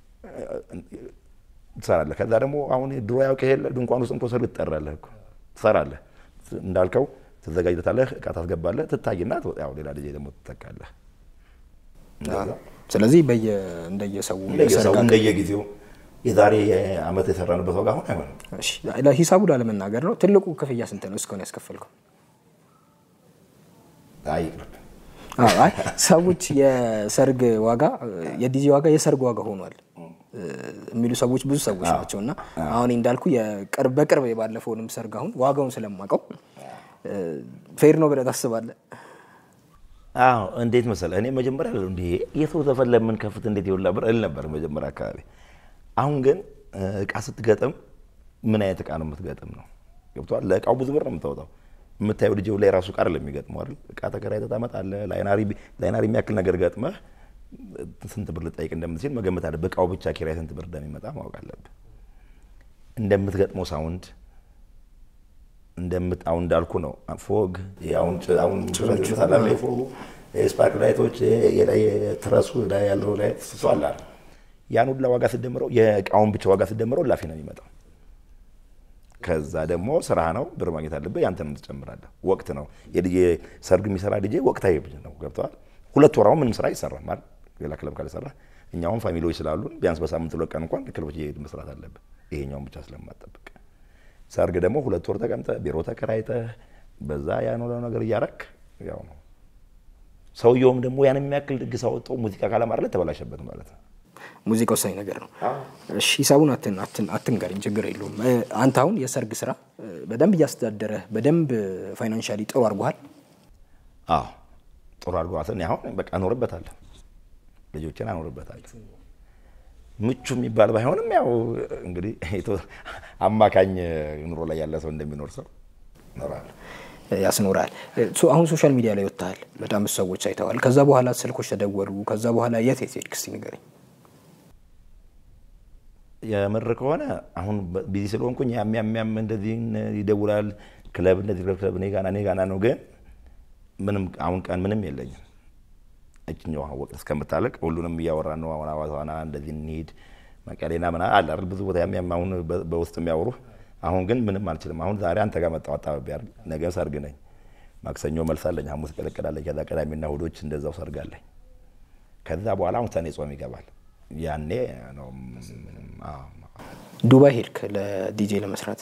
ትሰራለህ። ከዛ ደግሞ አሁን ድሮ ያውቅ የለ ድንኳን ውስጥ እንኮ ሰርግ ትጠራለህ እኮ ትሰራለህ። እንዳልከው ትዘጋጅለታለህ፣ እቃ ታስገባለህ፣ ትታይና ያው ሌላ ጊዜ ደግሞ ትተካለህ። ስለዚህ በየ እንደየሰው እንደየሰው እንደየጊዜው የዛሬ አመት የሰራንበት ዋጋ አሁን አይሆንም። እሺ፣ ለሂሳቡ ላለመናገር ነው። ትልቁ ክፍያ ስንት ነው እስካሁን ያስከፈልከው? አይ ይቅርብ። አዎ፣ አይ ሰዎች የሰርግ ዋጋ የዲጄ ዋጋ የሰርግ ዋጋ ሆኗል የሚሉ ሰዎች ብዙ ሰዎች ናቸው። እና አሁን እንዳልኩ የቅርብ በቅርብ የባለፈውንም ሰርግ አሁን ዋጋውን ስለማውቀው ፌር ነው ብለህ ታስባለህ? አዎ እንዴት መሰለህ፣ እኔ መጀመሪያ ለ እንዲ የሰው ዘፈን ለምን ከፍት እንዴት ይውላ ብር እል ነበር መጀመሪያ አካባቢ። አሁን ግን እቃ ስትገጥም ምን አይነት እቃ ነው የምትገጥም ነው ገብቶሃል። ለእቃው ብዙ ብር ነው የምታወጣው። የምታየው ልጅው ላይ ራሱ እቃ አይደለም የሚገጥመው አይደል። እቃ ተከራይተህ ታመጣለህ። ላይናሪ የሚያክል ነገር ገጥመህ ስንት ብር ልጠይቅ እንደምትችል መገመት አለ። በእቃው ብቻ ኪራይ ስንት ብር እንደሚመጣ ማወቅ አለብህ። እንደምትገጥመው ሳውንድ እንደምጣው እንዳልኩ ነው። ፎግ አሁን አሁን ሳላለ ፎጉ ስፓርክ ላይቶች የላይ ትረሱ ላይ ያለው ላይ እሱ አለ አይደል? ያን ሁላ ዋጋ ስደምረው የእቃውን ብቻ ዋጋ ስደምረው ላፊ ነው የሚመጣው። ከዛ ደግሞ ስራ ነው፣ ብር ማግኘት አለብህ። ያንተንም ትጨምራለህ። ወቅት ነው የልጄ ሰርግ የሚሰራ ልጄ ወቅታዊ ነው። ገብተዋል። ሁለት ወራው ምንም ስራ አይሰራም ማለት ሌላ ክለብ ካልሰራ እኛውም ፋሚሊዎች ስላሉን ቢያንስ በሳምንት ሁለት ቀን እንኳን ክለቦች እየሄድን መስራት አለብህ። ይሄኛውን ብቻ ስለማጠብቅ ሰርግ ደግሞ ሁለት ወር ተቀምጠህ ቢሮ ተከራይተህ በዛ ያን ሁሉ ነገር እያረክ ያው ነው። ሰውየውም ደግሞ ያን የሚያክል ድግስ አወጣው ሙዚቃ ካላማረለት ተበላሸበት ማለት ነው። ሙዚቃ ወሳኝ ነገር ነው። እሺ ሂሳቡን አትን- አትን- አትንገረኝ፣ ችግር የለውም። እ፣ አንተ አሁን የሰርግ ስራ እ፣ በደንብ እያስተዳደረህ በደንብ ፋይናንሻሊ ጥሩ አድርጎሃል። አዎ ጥሩ አድርገዋት። እኔ አሁን በቃ እኖርበታለሁ፣ ልጆችን አኖርበታለሁ። ምቹ የሚባል ባይሆንም ያው እንግዲህ የቶ- አማካኝ ኑሮ ላይ ያለ ሰው እንደሚኖር ሰው እኖራለሁ። ያስኖራል። ሶ አሁን ሶሻል ሚዲያ ላይ ወጥተሃል፣ በጣም ብዙ ሰዎች አይተዋል። ከዛ በኋላ ስልኮች ተደወሉ። ከዛ በኋላ የት የት ሄድክ? እስኪ ንገረኝ። የምር ከሆነ አሁን ቢዚ ስለሆንኩኝ ያም ያም ያም እንደዚህ ይደውላል። ክለብ እንደዚህ ክለብ ክለብ እኔ ጋና እኔ ጋና ነው። ግን ምንም አሁን ቀን ምንም የለኝም። እችኛው ወቅት እስከምታለቅ ሁሉንም እያወራን ነው። አሁን አዋሳና እንደዚህ እንሂድ መቀሌና ምና አለ አይደል ብዙ ቦታ ያም ያም አሁን በ- በውስጥ የሚያወሩ አሁን ግን ምንም አልችልም። አሁን ዛሬ አንተ ጋር መጣሁ አጣብቤ አይደል ነገ ሰርግ ነኝ። ማክሰኞ መልስ አለኝ። ሐሙስ ቀለቀላለኝ። ከዛ ቅዳሜና እሑዶች እንደዛው ሰርግ አለኝ። ከዛ በኋላ አሁን ሰኔ ጾም ይገባል። ያኔ ነው አዎ ዱባይ ሄድክ ለዲጄ ለመስራት።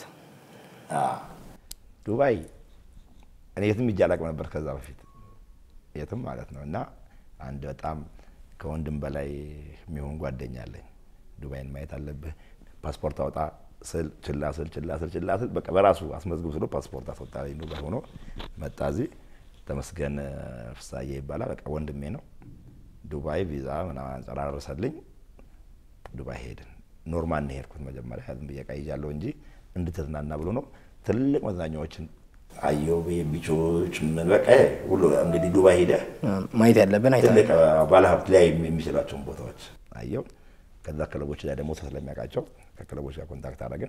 ዱባይ እኔ የትም ሂጄ አላውቅም ነበር ከዛ በፊት የትም ማለት ነው። እና አንድ በጣም ከወንድም በላይ የሚሆን ጓደኛ አለኝ። ዱባይን ማየት አለብህ ፓስፖርት አውጣ ስል ችላ ስል ችላ ስል ችላ ስል በቃ በራሱ አስመዝግብ ስሎ ፓስፖርት አስወጣልኝ። ዱባይ ሆኖ መጣ እዚህ። ተመስገን ፍሳዬ ይባላል። በቃ ወንድሜ ነው። ዱባይ ቪዛ ምናምን አንጸራረሰልኝ። ዱባይ ሄድን። ኖርማል ነው የሄድኩት መጀመሪያ ዝም ብዬ ዕቃ ይዣለሁ እንጂ እንድትዝናና ብሎ ነው። ትልልቅ መዝናኛዎችን አየሁ፣ ቢቾች ምን በቃ ይሄ ሁሉ እንግዲህ ዱባይ ሄደህ ማየት ያለብን አይተሃል። ትልቅ ባለሀብት ላይ የሚችላቸውን ቦታዎች አየው። ከዛ ክለቦች ላይ ደግሞ ሰው ስለሚያውቃቸው ከክለቦች ጋር ኮንታክት አደረግን።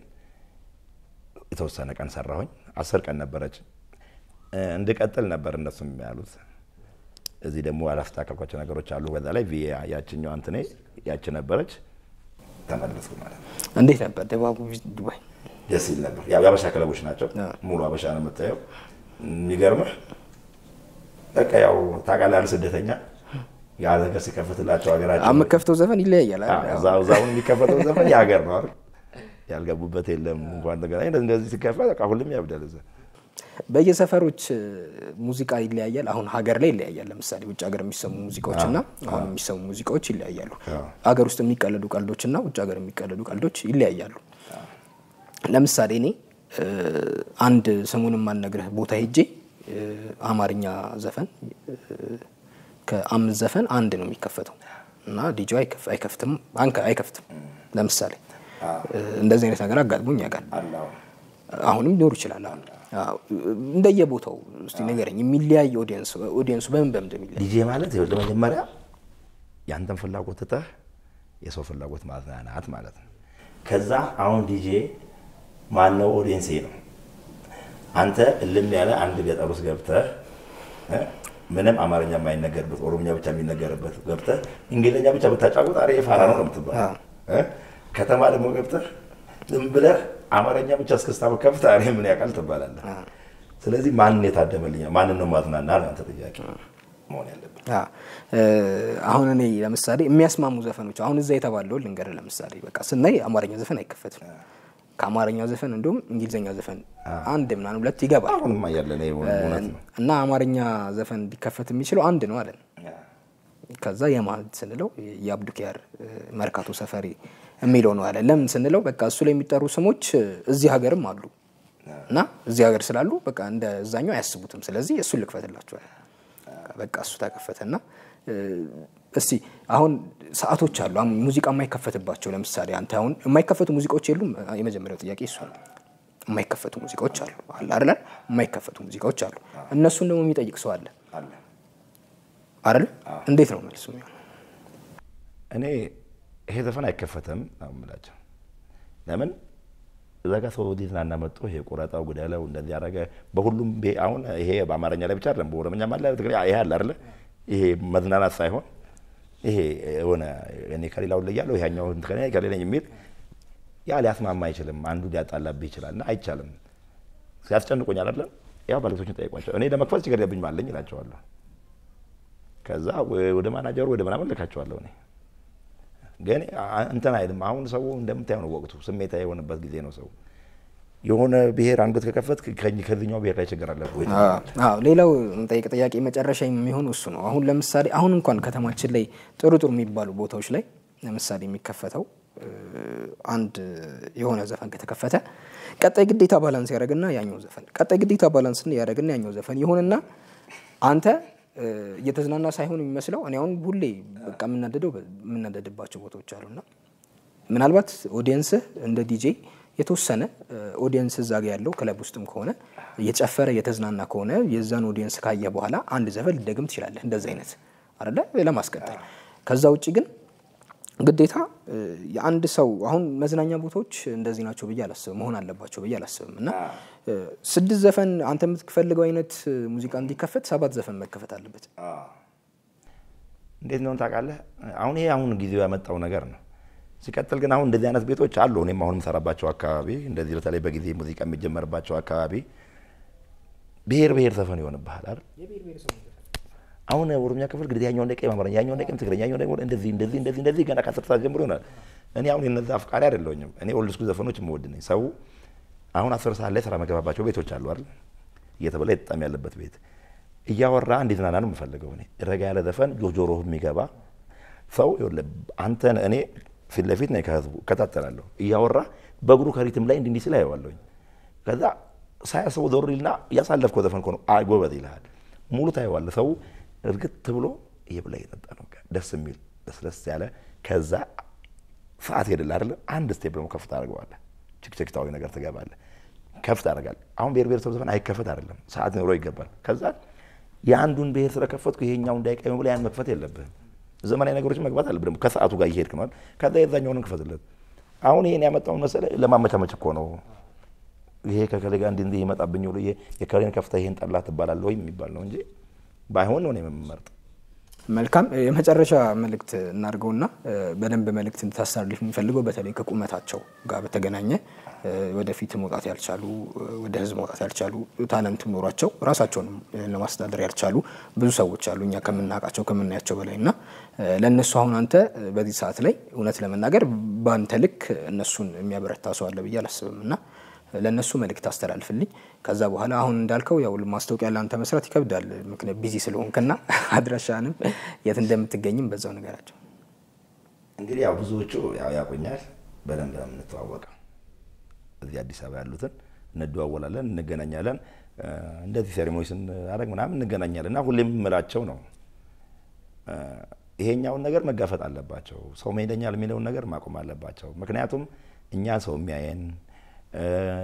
የተወሰነ ቀን ሰራሁኝ። አስር ቀን ነበረች እ፣ እንድቀጥል ነበር እነሱም ያሉት። እዚህ ደግሞ ያላስተካከልኳቸው ነገሮች አሉ። በዛ ላይ ቪ ያችኛዋ እንትኔ ያች ነበረች። ተመለስኩ ማለት ነው። እንዴት ነበር ድባቡ ዱባይ? ደስ ይል ነበር። ያው የአበሻ ክለቦች ናቸው። አዎ። ሙሉ አበሻ ነው የምታየው። የሚገርምህ በቃ ያው ታውቃለህ አይደል ስደተኛ ያ ነገር ሲከፍትላቸው ሀገራቸው የምከፍተው ዘፈን ይለያያል አይደል? እዛ እዛውን የሚከፈተው ዘፈን የሀገር ነው አይደል? ያልገቡበት የለም እንኳን ነገር እንደዚህ እንደዚህ ሲከፈት በቃ ሁሉም ያብዳል። እዛ በየሰፈሮች እ፣ ሙዚቃ ይለያያል። አሁን ሀገር ላይ ይለያያል። ለምሳሌ ውጭ ሀገር የሚሰሙ ሙዚቃዎች እና አሁን የሚሰሙ ሙዚቃዎች ይለያያሉ። አዎ። ሀገር ውስጥ የሚቀለዱ ቀልዶች እና ውጭ ሀገር የሚቀለዱ ቀልዶች ይለያያሉ። ለምሳሌ እኔ እ፣ አንድ ስሙን የማልነግርህ ቦታ ሄጄ እ፣ አማርኛ ዘፈን እ፣ ከአምስት ዘፈን አንድ ነው የሚከፈተው እና ዲጆ አይከፍትም አንከ አይከፍትም። ለምሳሌ እ፣ እንደዚህ አይነት ነገር አጋጥሞኝ ያውቃል። አሁንም ሊኖር ይችላል። አሁን አዎ፣ እንደየቦታው እስቲ ንገረኝ። የሚለያይ ኦዲየንስ ኦዲየንሱ በምን በምን እንደሚለያይ ዲጄ ማለት ይኸውልህ መጀመሪያ ያንተን ፍላጎት ትተህ የሰው ፍላጎት ማዝናናት ማለት ነው። ከዛ አሁን ዲጄ ማነው ኦዲየንሴ ነው። አንተ እልም ያለ አንድ ገጠር ውስጥ ገብተህ እ ምንም አማርኛ የማይነገርበት ኦሮምኛ ብቻ የሚነገርበት ገብተህ እንግሊዝኛ ብቻ ብታጫውት አሬ ፋራ ነው ነው የምትባለው። እ? ከተማ ደግሞ ገብተህ ዝም ብለህ አማርኛ ብቻ እስክስታ ከፍተህ አሬ ምን ያውቃል ትባላለህ። ስለዚህ ማንን የታደመልኛል ማንን ነው ማዝናና ነው አንተ ጥያቄ መሆን ያለበት። አ፣ እ፣ አሁን እኔ ለምሳሌ የሚያስማሙ ዘፈኖች አሁን እዛ የተባለው ልንገርህ። ለምሳሌ በቃ ስናይ አማርኛ ዘፈን አይከፈትም። ከአማርኛ ዘፈን እንዲሁም እንግሊዝኛ ዘፈን አንድ ምናምን ሁለት ይገባል አሁንማ ያለን ይሄ እውነት ነው። እና አማርኛ ዘፈን ሊከፈት የሚችለው አንድ ነው አለን። ከዛ የማን ስንለው የአብዱኪያር መርካቶ ሰፈሪ የሚለው ነው አለ። ለምን ስንለው በቃ እሱ ላይ የሚጠሩ ስሞች እዚህ ሀገርም አሉ እና እዚህ ሀገር ስላሉ በቃ እንደ እዛኛው አያስቡትም። ስለዚህ እሱን ልክፈትላቸዋል። በቃ እሱ ተከፈተና እ፣ እስቲ አሁን ሰዓቶች አሉ አሁን ሙዚቃ የማይከፈትባቸው ለምሳሌ አንተ አሁን የማይከፈቱ ሙዚቃዎች የሉም። የመጀመሪያው ጥያቄ እሱ ነው። የማይከፈቱ ሙዚቃዎች አሉ አለ አይደል? የማይከፈቱ ሙዚቃዎች አሉ። እነሱን ደግሞ የሚጠይቅ ሰው አለ አለ አይደል? እንዴት ነው መልሱ የሚሆነው? እኔ ይሄ ዘፈን አይከፈትም ነው የምላቸው። ለምን እዛ ጋር ሰው ሊዝናና መጥቶ ይሄ ቁረጣው ጉዳለው እንደዚህ ያደረገ በሁሉም ቤ- አሁን ይሄ በአማርኛ ላይ ብቻ አይደለም፣ በኦሮምኛም አለ በትግርኛ ይሄ አለ አይደለ? ይሄ መዝናናት ሳይሆን ይሄ የሆነ እኔ ከሌላው ላይ ያለው ይሄኛው ከሌላ ከሌለኝ የሚል ያ ሊያስማማ አይችልም። አንዱ ሊያጣላብህ ይችላል እና አይቻልም። ሲያስጨንቆኝ አይደለም ያው ባለቤቶችን ጠይቋቸው። እኔ ለመክፈት ችግር የለብኝም አለኝ እላቸዋለሁ። ከዛ ወ- ወደ ማናጀሩ ወደ ምናምን ልካቸዋለሁ እኔ ግን አ- እንትን አይልም። አሁን ሰው እንደምታየው ነው ወቅቱ፣ ስሜታዊ የሆነበት ጊዜ ነው። ሰው የሆነ ብሔር አንገት ከከፈት ከዚኛው ብሔር ላይ ችግር አለብህ። አዎ ሌላው ጠይቅ ጥያቄ መጨረሻ የሚሆን እሱ ነው። አሁን ለምሳሌ አሁን እንኳን ከተማችን ላይ ጥሩ ጥሩ የሚባሉ ቦታዎች ላይ ለምሳሌ የሚከፈተው እ፣ አንድ የሆነ ዘፈን ከተከፈተ ቀጣይ ግዴታ ባላንስ ያደረግና ያኛው ዘፈን ቀጣይ ግዴታ ባላንስ ያደረግና ያኛው ዘፈን ይሆንና አንተ እ፣ እየተዝናና ሳይሆን የሚመስለው እኔ አሁን ሁሌ በቃ የምናደደው የምናደድባቸው ቦታዎች አሉና ምናልባት ኦዲየንስህ እንደ ዲጄ የተወሰነ ኦዲየንስ እዛ ጋ ያለው ክለብ ውስጥም ከሆነ እየጨፈረ እየተዝናና ከሆነ የዛን ኦዲየንስ ካየ በኋላ አንድ ዘፈን ልደግም ትችላለህ። እንደዚህ አይነት አይደለ ለማስቀጠል። ከዛ ውጭ ግን ግዴታ እ፣ የአንድ ሰው አሁን መዝናኛ ቦታዎች እንደዚህ ናቸው ብዬ አላስብም፣ መሆን አለባቸው ብዬ አላስብም። እና እ፣ ስድስት ዘፈን አንተ የምትፈልገው አይነት እ፣ ሙዚቃ እንዲከፈት ሰባት ዘፈን መከፈት አለበት። እንዴት ነው ታውቃለህ? አሁን ይሄ አሁን ጊዜው ያመጣው ነገር ነው። ሲቀጥል ግን አሁን እንደዚህ አይነት ቤቶች አሉ። እኔም አሁን የምሰራባቸው አካባቢ እንደዚህ በተለይ በጊዜ ሙዚቃ የሚጀመርባቸው አካባቢ ብሔር ብሔር ዘፈን ይሆንብሃል አይደል? አሁን ኦሮምኛ ክፍል እንግዲህ ያኛው እንደቀኝ አማርኛ፣ ያኛው እንደቀኝ ትግርኛ፣ ያኛው ደግሞ እንደዚህ እንደዚህ እንደዚህ እንደዚህ ገና ከአስር ሰዓት ጀምሮ ይሆናል። እኔ አሁን የነዛ አፍቃሪ አይደለሁኝም። እኔ ኦልድ ስኩል ዘፈኖች የምወድ ነኝ። ሰው አሁን አስር ሰዓት ላይ ስራ መገባባቸው ቤቶች አሉ አይደል? እየተበላ የተጣም ያለበት ቤት እያወራ እንዲዝናና ነው የምፈልገው። እኔ ረጋ ያለ ዘፈን ጆጆሮ የሚገባ ሰው ይኸውልህ፣ አንተን እኔ ፊት ለፊት ነኝ ከህዝቡ እከታተላለሁ። እያወራ በእግሩ ከሪትም ላይ እንዲህ እንዲህ ሲል አየዋለሁኝ። ከዛ ሳያስቡ ዞር ይልና እያሳለፍከው ዘፈን እኮ ነው አይ ጎበዝ ይልሃል። ሙሉ ታየዋለህ። ሰው እርግጥ ብሎ ይህ ብላ እየጠጣ ነው በቃ ደስ የሚል ደስደስ ያለ ከዛ ሰዓት ሄድልህ አይደለ? አንድ ስቴፕ ደግሞ ከፍ ታደርገዋለህ። ችክችክታዊ ነገር ትገባለህ፣ ከፍ ታደርጋለህ። አሁን ብሔር ብሔረሰብ ዘፈን አይከፈት አይደለም፣ ሰዓት ኖሮ ይገባል። ከዛ የአንዱን ብሔር ስለከፈትኩ ይሄኛው እንዳይቀኝ ብለህ ያን መክፈት የለብህም። ዘመናዊ ነገሮችን መግባት አለብህ ደግሞ ከሰዓቱ ጋር እየሄድክ ነው አይደል? ከዛ የዛኛውን ክፈትለት። አሁን ይሄን ያመጣውን መሰለህ ለማመቻመች እኮ ነው። ይሄ ከከሌ ጋር እንዲህ እንዲህ ይመጣብኝ ብሎ ይሄ የከሌን ከፍተህ ይሄን ጠላ ትባላለህ ወይ የሚባል ነው እንጂ ባይሆን ነው እኔ የምመርጥ። መልካም የመጨረሻ መልእክት እናድርገውና እ፣ በደንብ መልእክት እንድታስተላልፍ የሚፈልገው በተለይ ከቁመታቸው ጋር በተገናኘ እ፣ ወደፊት መውጣት ያልቻሉ እ፣ ወደ ህዝብ መውጣት ያልቻሉ ታለንት ኖሯቸው ራሳቸውንም እ፣ ለማስተዳደር ያልቻሉ ብዙ ሰዎች አሉ እኛ ከምናውቃቸው ከምናያቸው በላይ እና እ፣ ለእነሱ አሁን አንተ እ፣ በዚህ ሰዓት ላይ እውነት ለመናገር በአንተ ልክ እነሱን የሚያበረታ ሰው አለ ብዬ አላስብም እና ለእነሱ መልእክት አስተላልፍልኝ። ከዛ በኋላ አሁን እንዳልከው ያው ማስታወቂያ ለአንተ መስራት ይከብዳል፣ ምክንያት ቢዚ ስለሆንክና አድራሻንም የት እንደምትገኝም በዛው ነገራቸው። እንግዲህ ያው ብዙዎቹ ያው ያቆኛል በደንብ ነው የምንተዋወቀው። እዚህ አዲስ አበባ ያሉትን እንደዋወላለን፣ እንገናኛለን። እ፣ እንደዚህ ሴሬሞኒ ስናደርግ ምናምን እንገናኛለን እና ሁሌም የምላቸው ነው እ፣ ይሄኛውን ነገር መጋፈጥ አለባቸው። ሰው መሄደኛል የሚለውን ነገር ማቆም አለባቸው። ምክንያቱም እኛ ሰው የሚያየን እ፣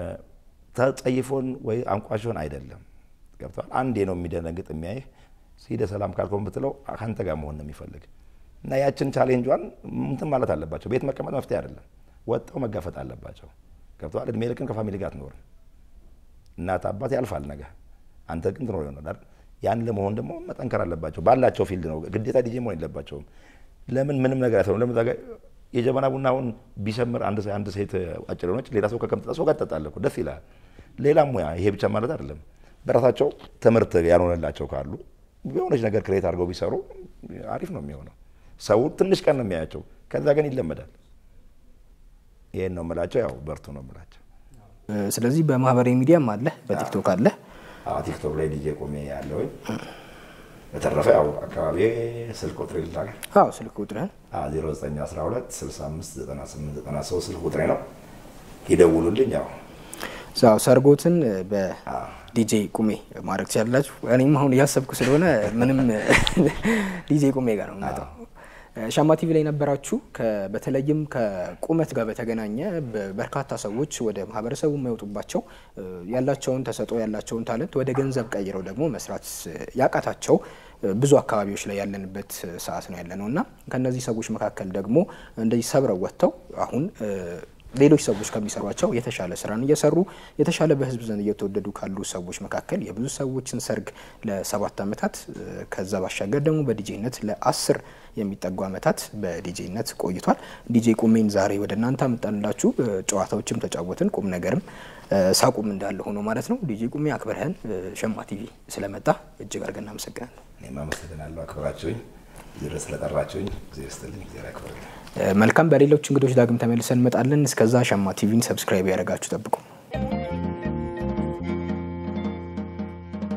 ተጸይፎን ወይ አንቋሾን አይደለም። ገብተዋል። አንዴ ነው የሚደነግጥ የሚያይህ ሂደህ ሰላም ካልኮን ብትለው ከአንተ ጋር መሆን ነው የሚፈልግ እና ያችን ቻሌንጇን እንትን ማለት አለባቸው። ቤት መቀመጥ መፍትሄ አይደለም። ወጥተው መጋፈጥ አለባቸው። ገብተዋል። እድሜ ልክን ከፋሚሊ ጋር አትኖርም። እናት አባት ያልፋል ነገ፣ አንተ ግን ትኖር ይሆናል አይደል? ያን ለመሆን ደግሞ መጠንከር አለባቸው። ባላቸው ፊልድ ነው ግዴታ ዲጄ መሆን የለባቸውም። ለምን ምንም ነገር አይሰሩም? ለምን ዛጋ የጀበና ቡናውን ቢሰምር አንድ አንድ ሴት አጭር ሆነች ሌላ ሰው ከከምጠጣ ሰው ጋር ትጠጣለህ እኮ ደስ ይላል። ሌላም ሙያ ይሄ ብቻ ማለት አይደለም። በራሳቸው ትምህርት ያልሆነላቸው ካሉ የሆነች ነገር ክሬት አድርገው ቢሰሩ አሪፍ ነው የሚሆነው። ሰው ትንሽ ቀን ነው የሚያያቸው፣ ከዛ ግን ይለመዳል። ይሄን ነው የምላቸው። ያው በርቱ ነው የምላቸው። ስለዚህ በማህበራዊ ሚዲያም አለ፣ በቲክቶክ አለ። አዎ ቲክቶክ ላይ ዲጄ ቆሜ ያለውኝ። በተረፈ ያው አካባቢ ስልክ ቁጥር ይላል አዎ ስልክ ቁጥርህን 0912 65 98 93 ስልክ ቁጥሬ ነው። ይደውሉልኝ። ያው ያው ሰርጎትን በዲጄ ቁሜ ማድረግ ትችላላችሁ። እኔም አሁን እያሰብኩ ስለሆነ ምንም ዲጄ ቁሜ ጋር ነው የምመጣው። ሻማ ቲቪ ላይ ነበራችሁ። በተለይም ከቁመት ጋር በተገናኘ በርካታ ሰዎች ወደ ማህበረሰቡ የማይወጡባቸው ያላቸውን ተሰጥኦ ያላቸውን ታለንት ወደ ገንዘብ ቀይረው ደግሞ መስራት ያቃታቸው ብዙ አካባቢዎች ላይ ያለንበት ሰዓት ነው ያለ ነው እና ከእነዚህ ሰዎች መካከል ደግሞ እንደዚህ ሰብረው ወጥተው አሁን ሌሎች ሰዎች ከሚሰሯቸው የተሻለ ስራን እየሰሩ የተሻለ በህዝብ ዘንድ እየተወደዱ ካሉ ሰዎች መካከል የብዙ ሰዎችን ሰርግ ለሰባት ዓመታት ከዛ ባሻገር ደግሞ በዲጄነት ለአስር የሚጠጉ ዓመታት በዲጄነት ቆይቷል። ዲጄ ቁሜን ዛሬ ወደ እናንተ አመጣንላችሁ። ጨዋታዎችም ተጫወትን፣ ቁም ነገርም ሳቁም እንዳለ ሆኖ ማለት ነው። ዲጄ ቁሜ አክብረህን ሸማ ቲቪ ስለመጣ እጅግ አድርገን እናመሰግናለን። እኔም አመሰግናለሁ አክብራችሁኝ ጊዜ ስለጠራችሁኝ ጊዜ ስትልኝ ጊዜ ያክብረኝ። መልካም። በሌሎች እንግዶች ዳግም ተመልሰን እንመጣለን። እስከዛ ሸማ ቲቪን ሰብስክራይብ ያደረጋችሁ ጠብቁ።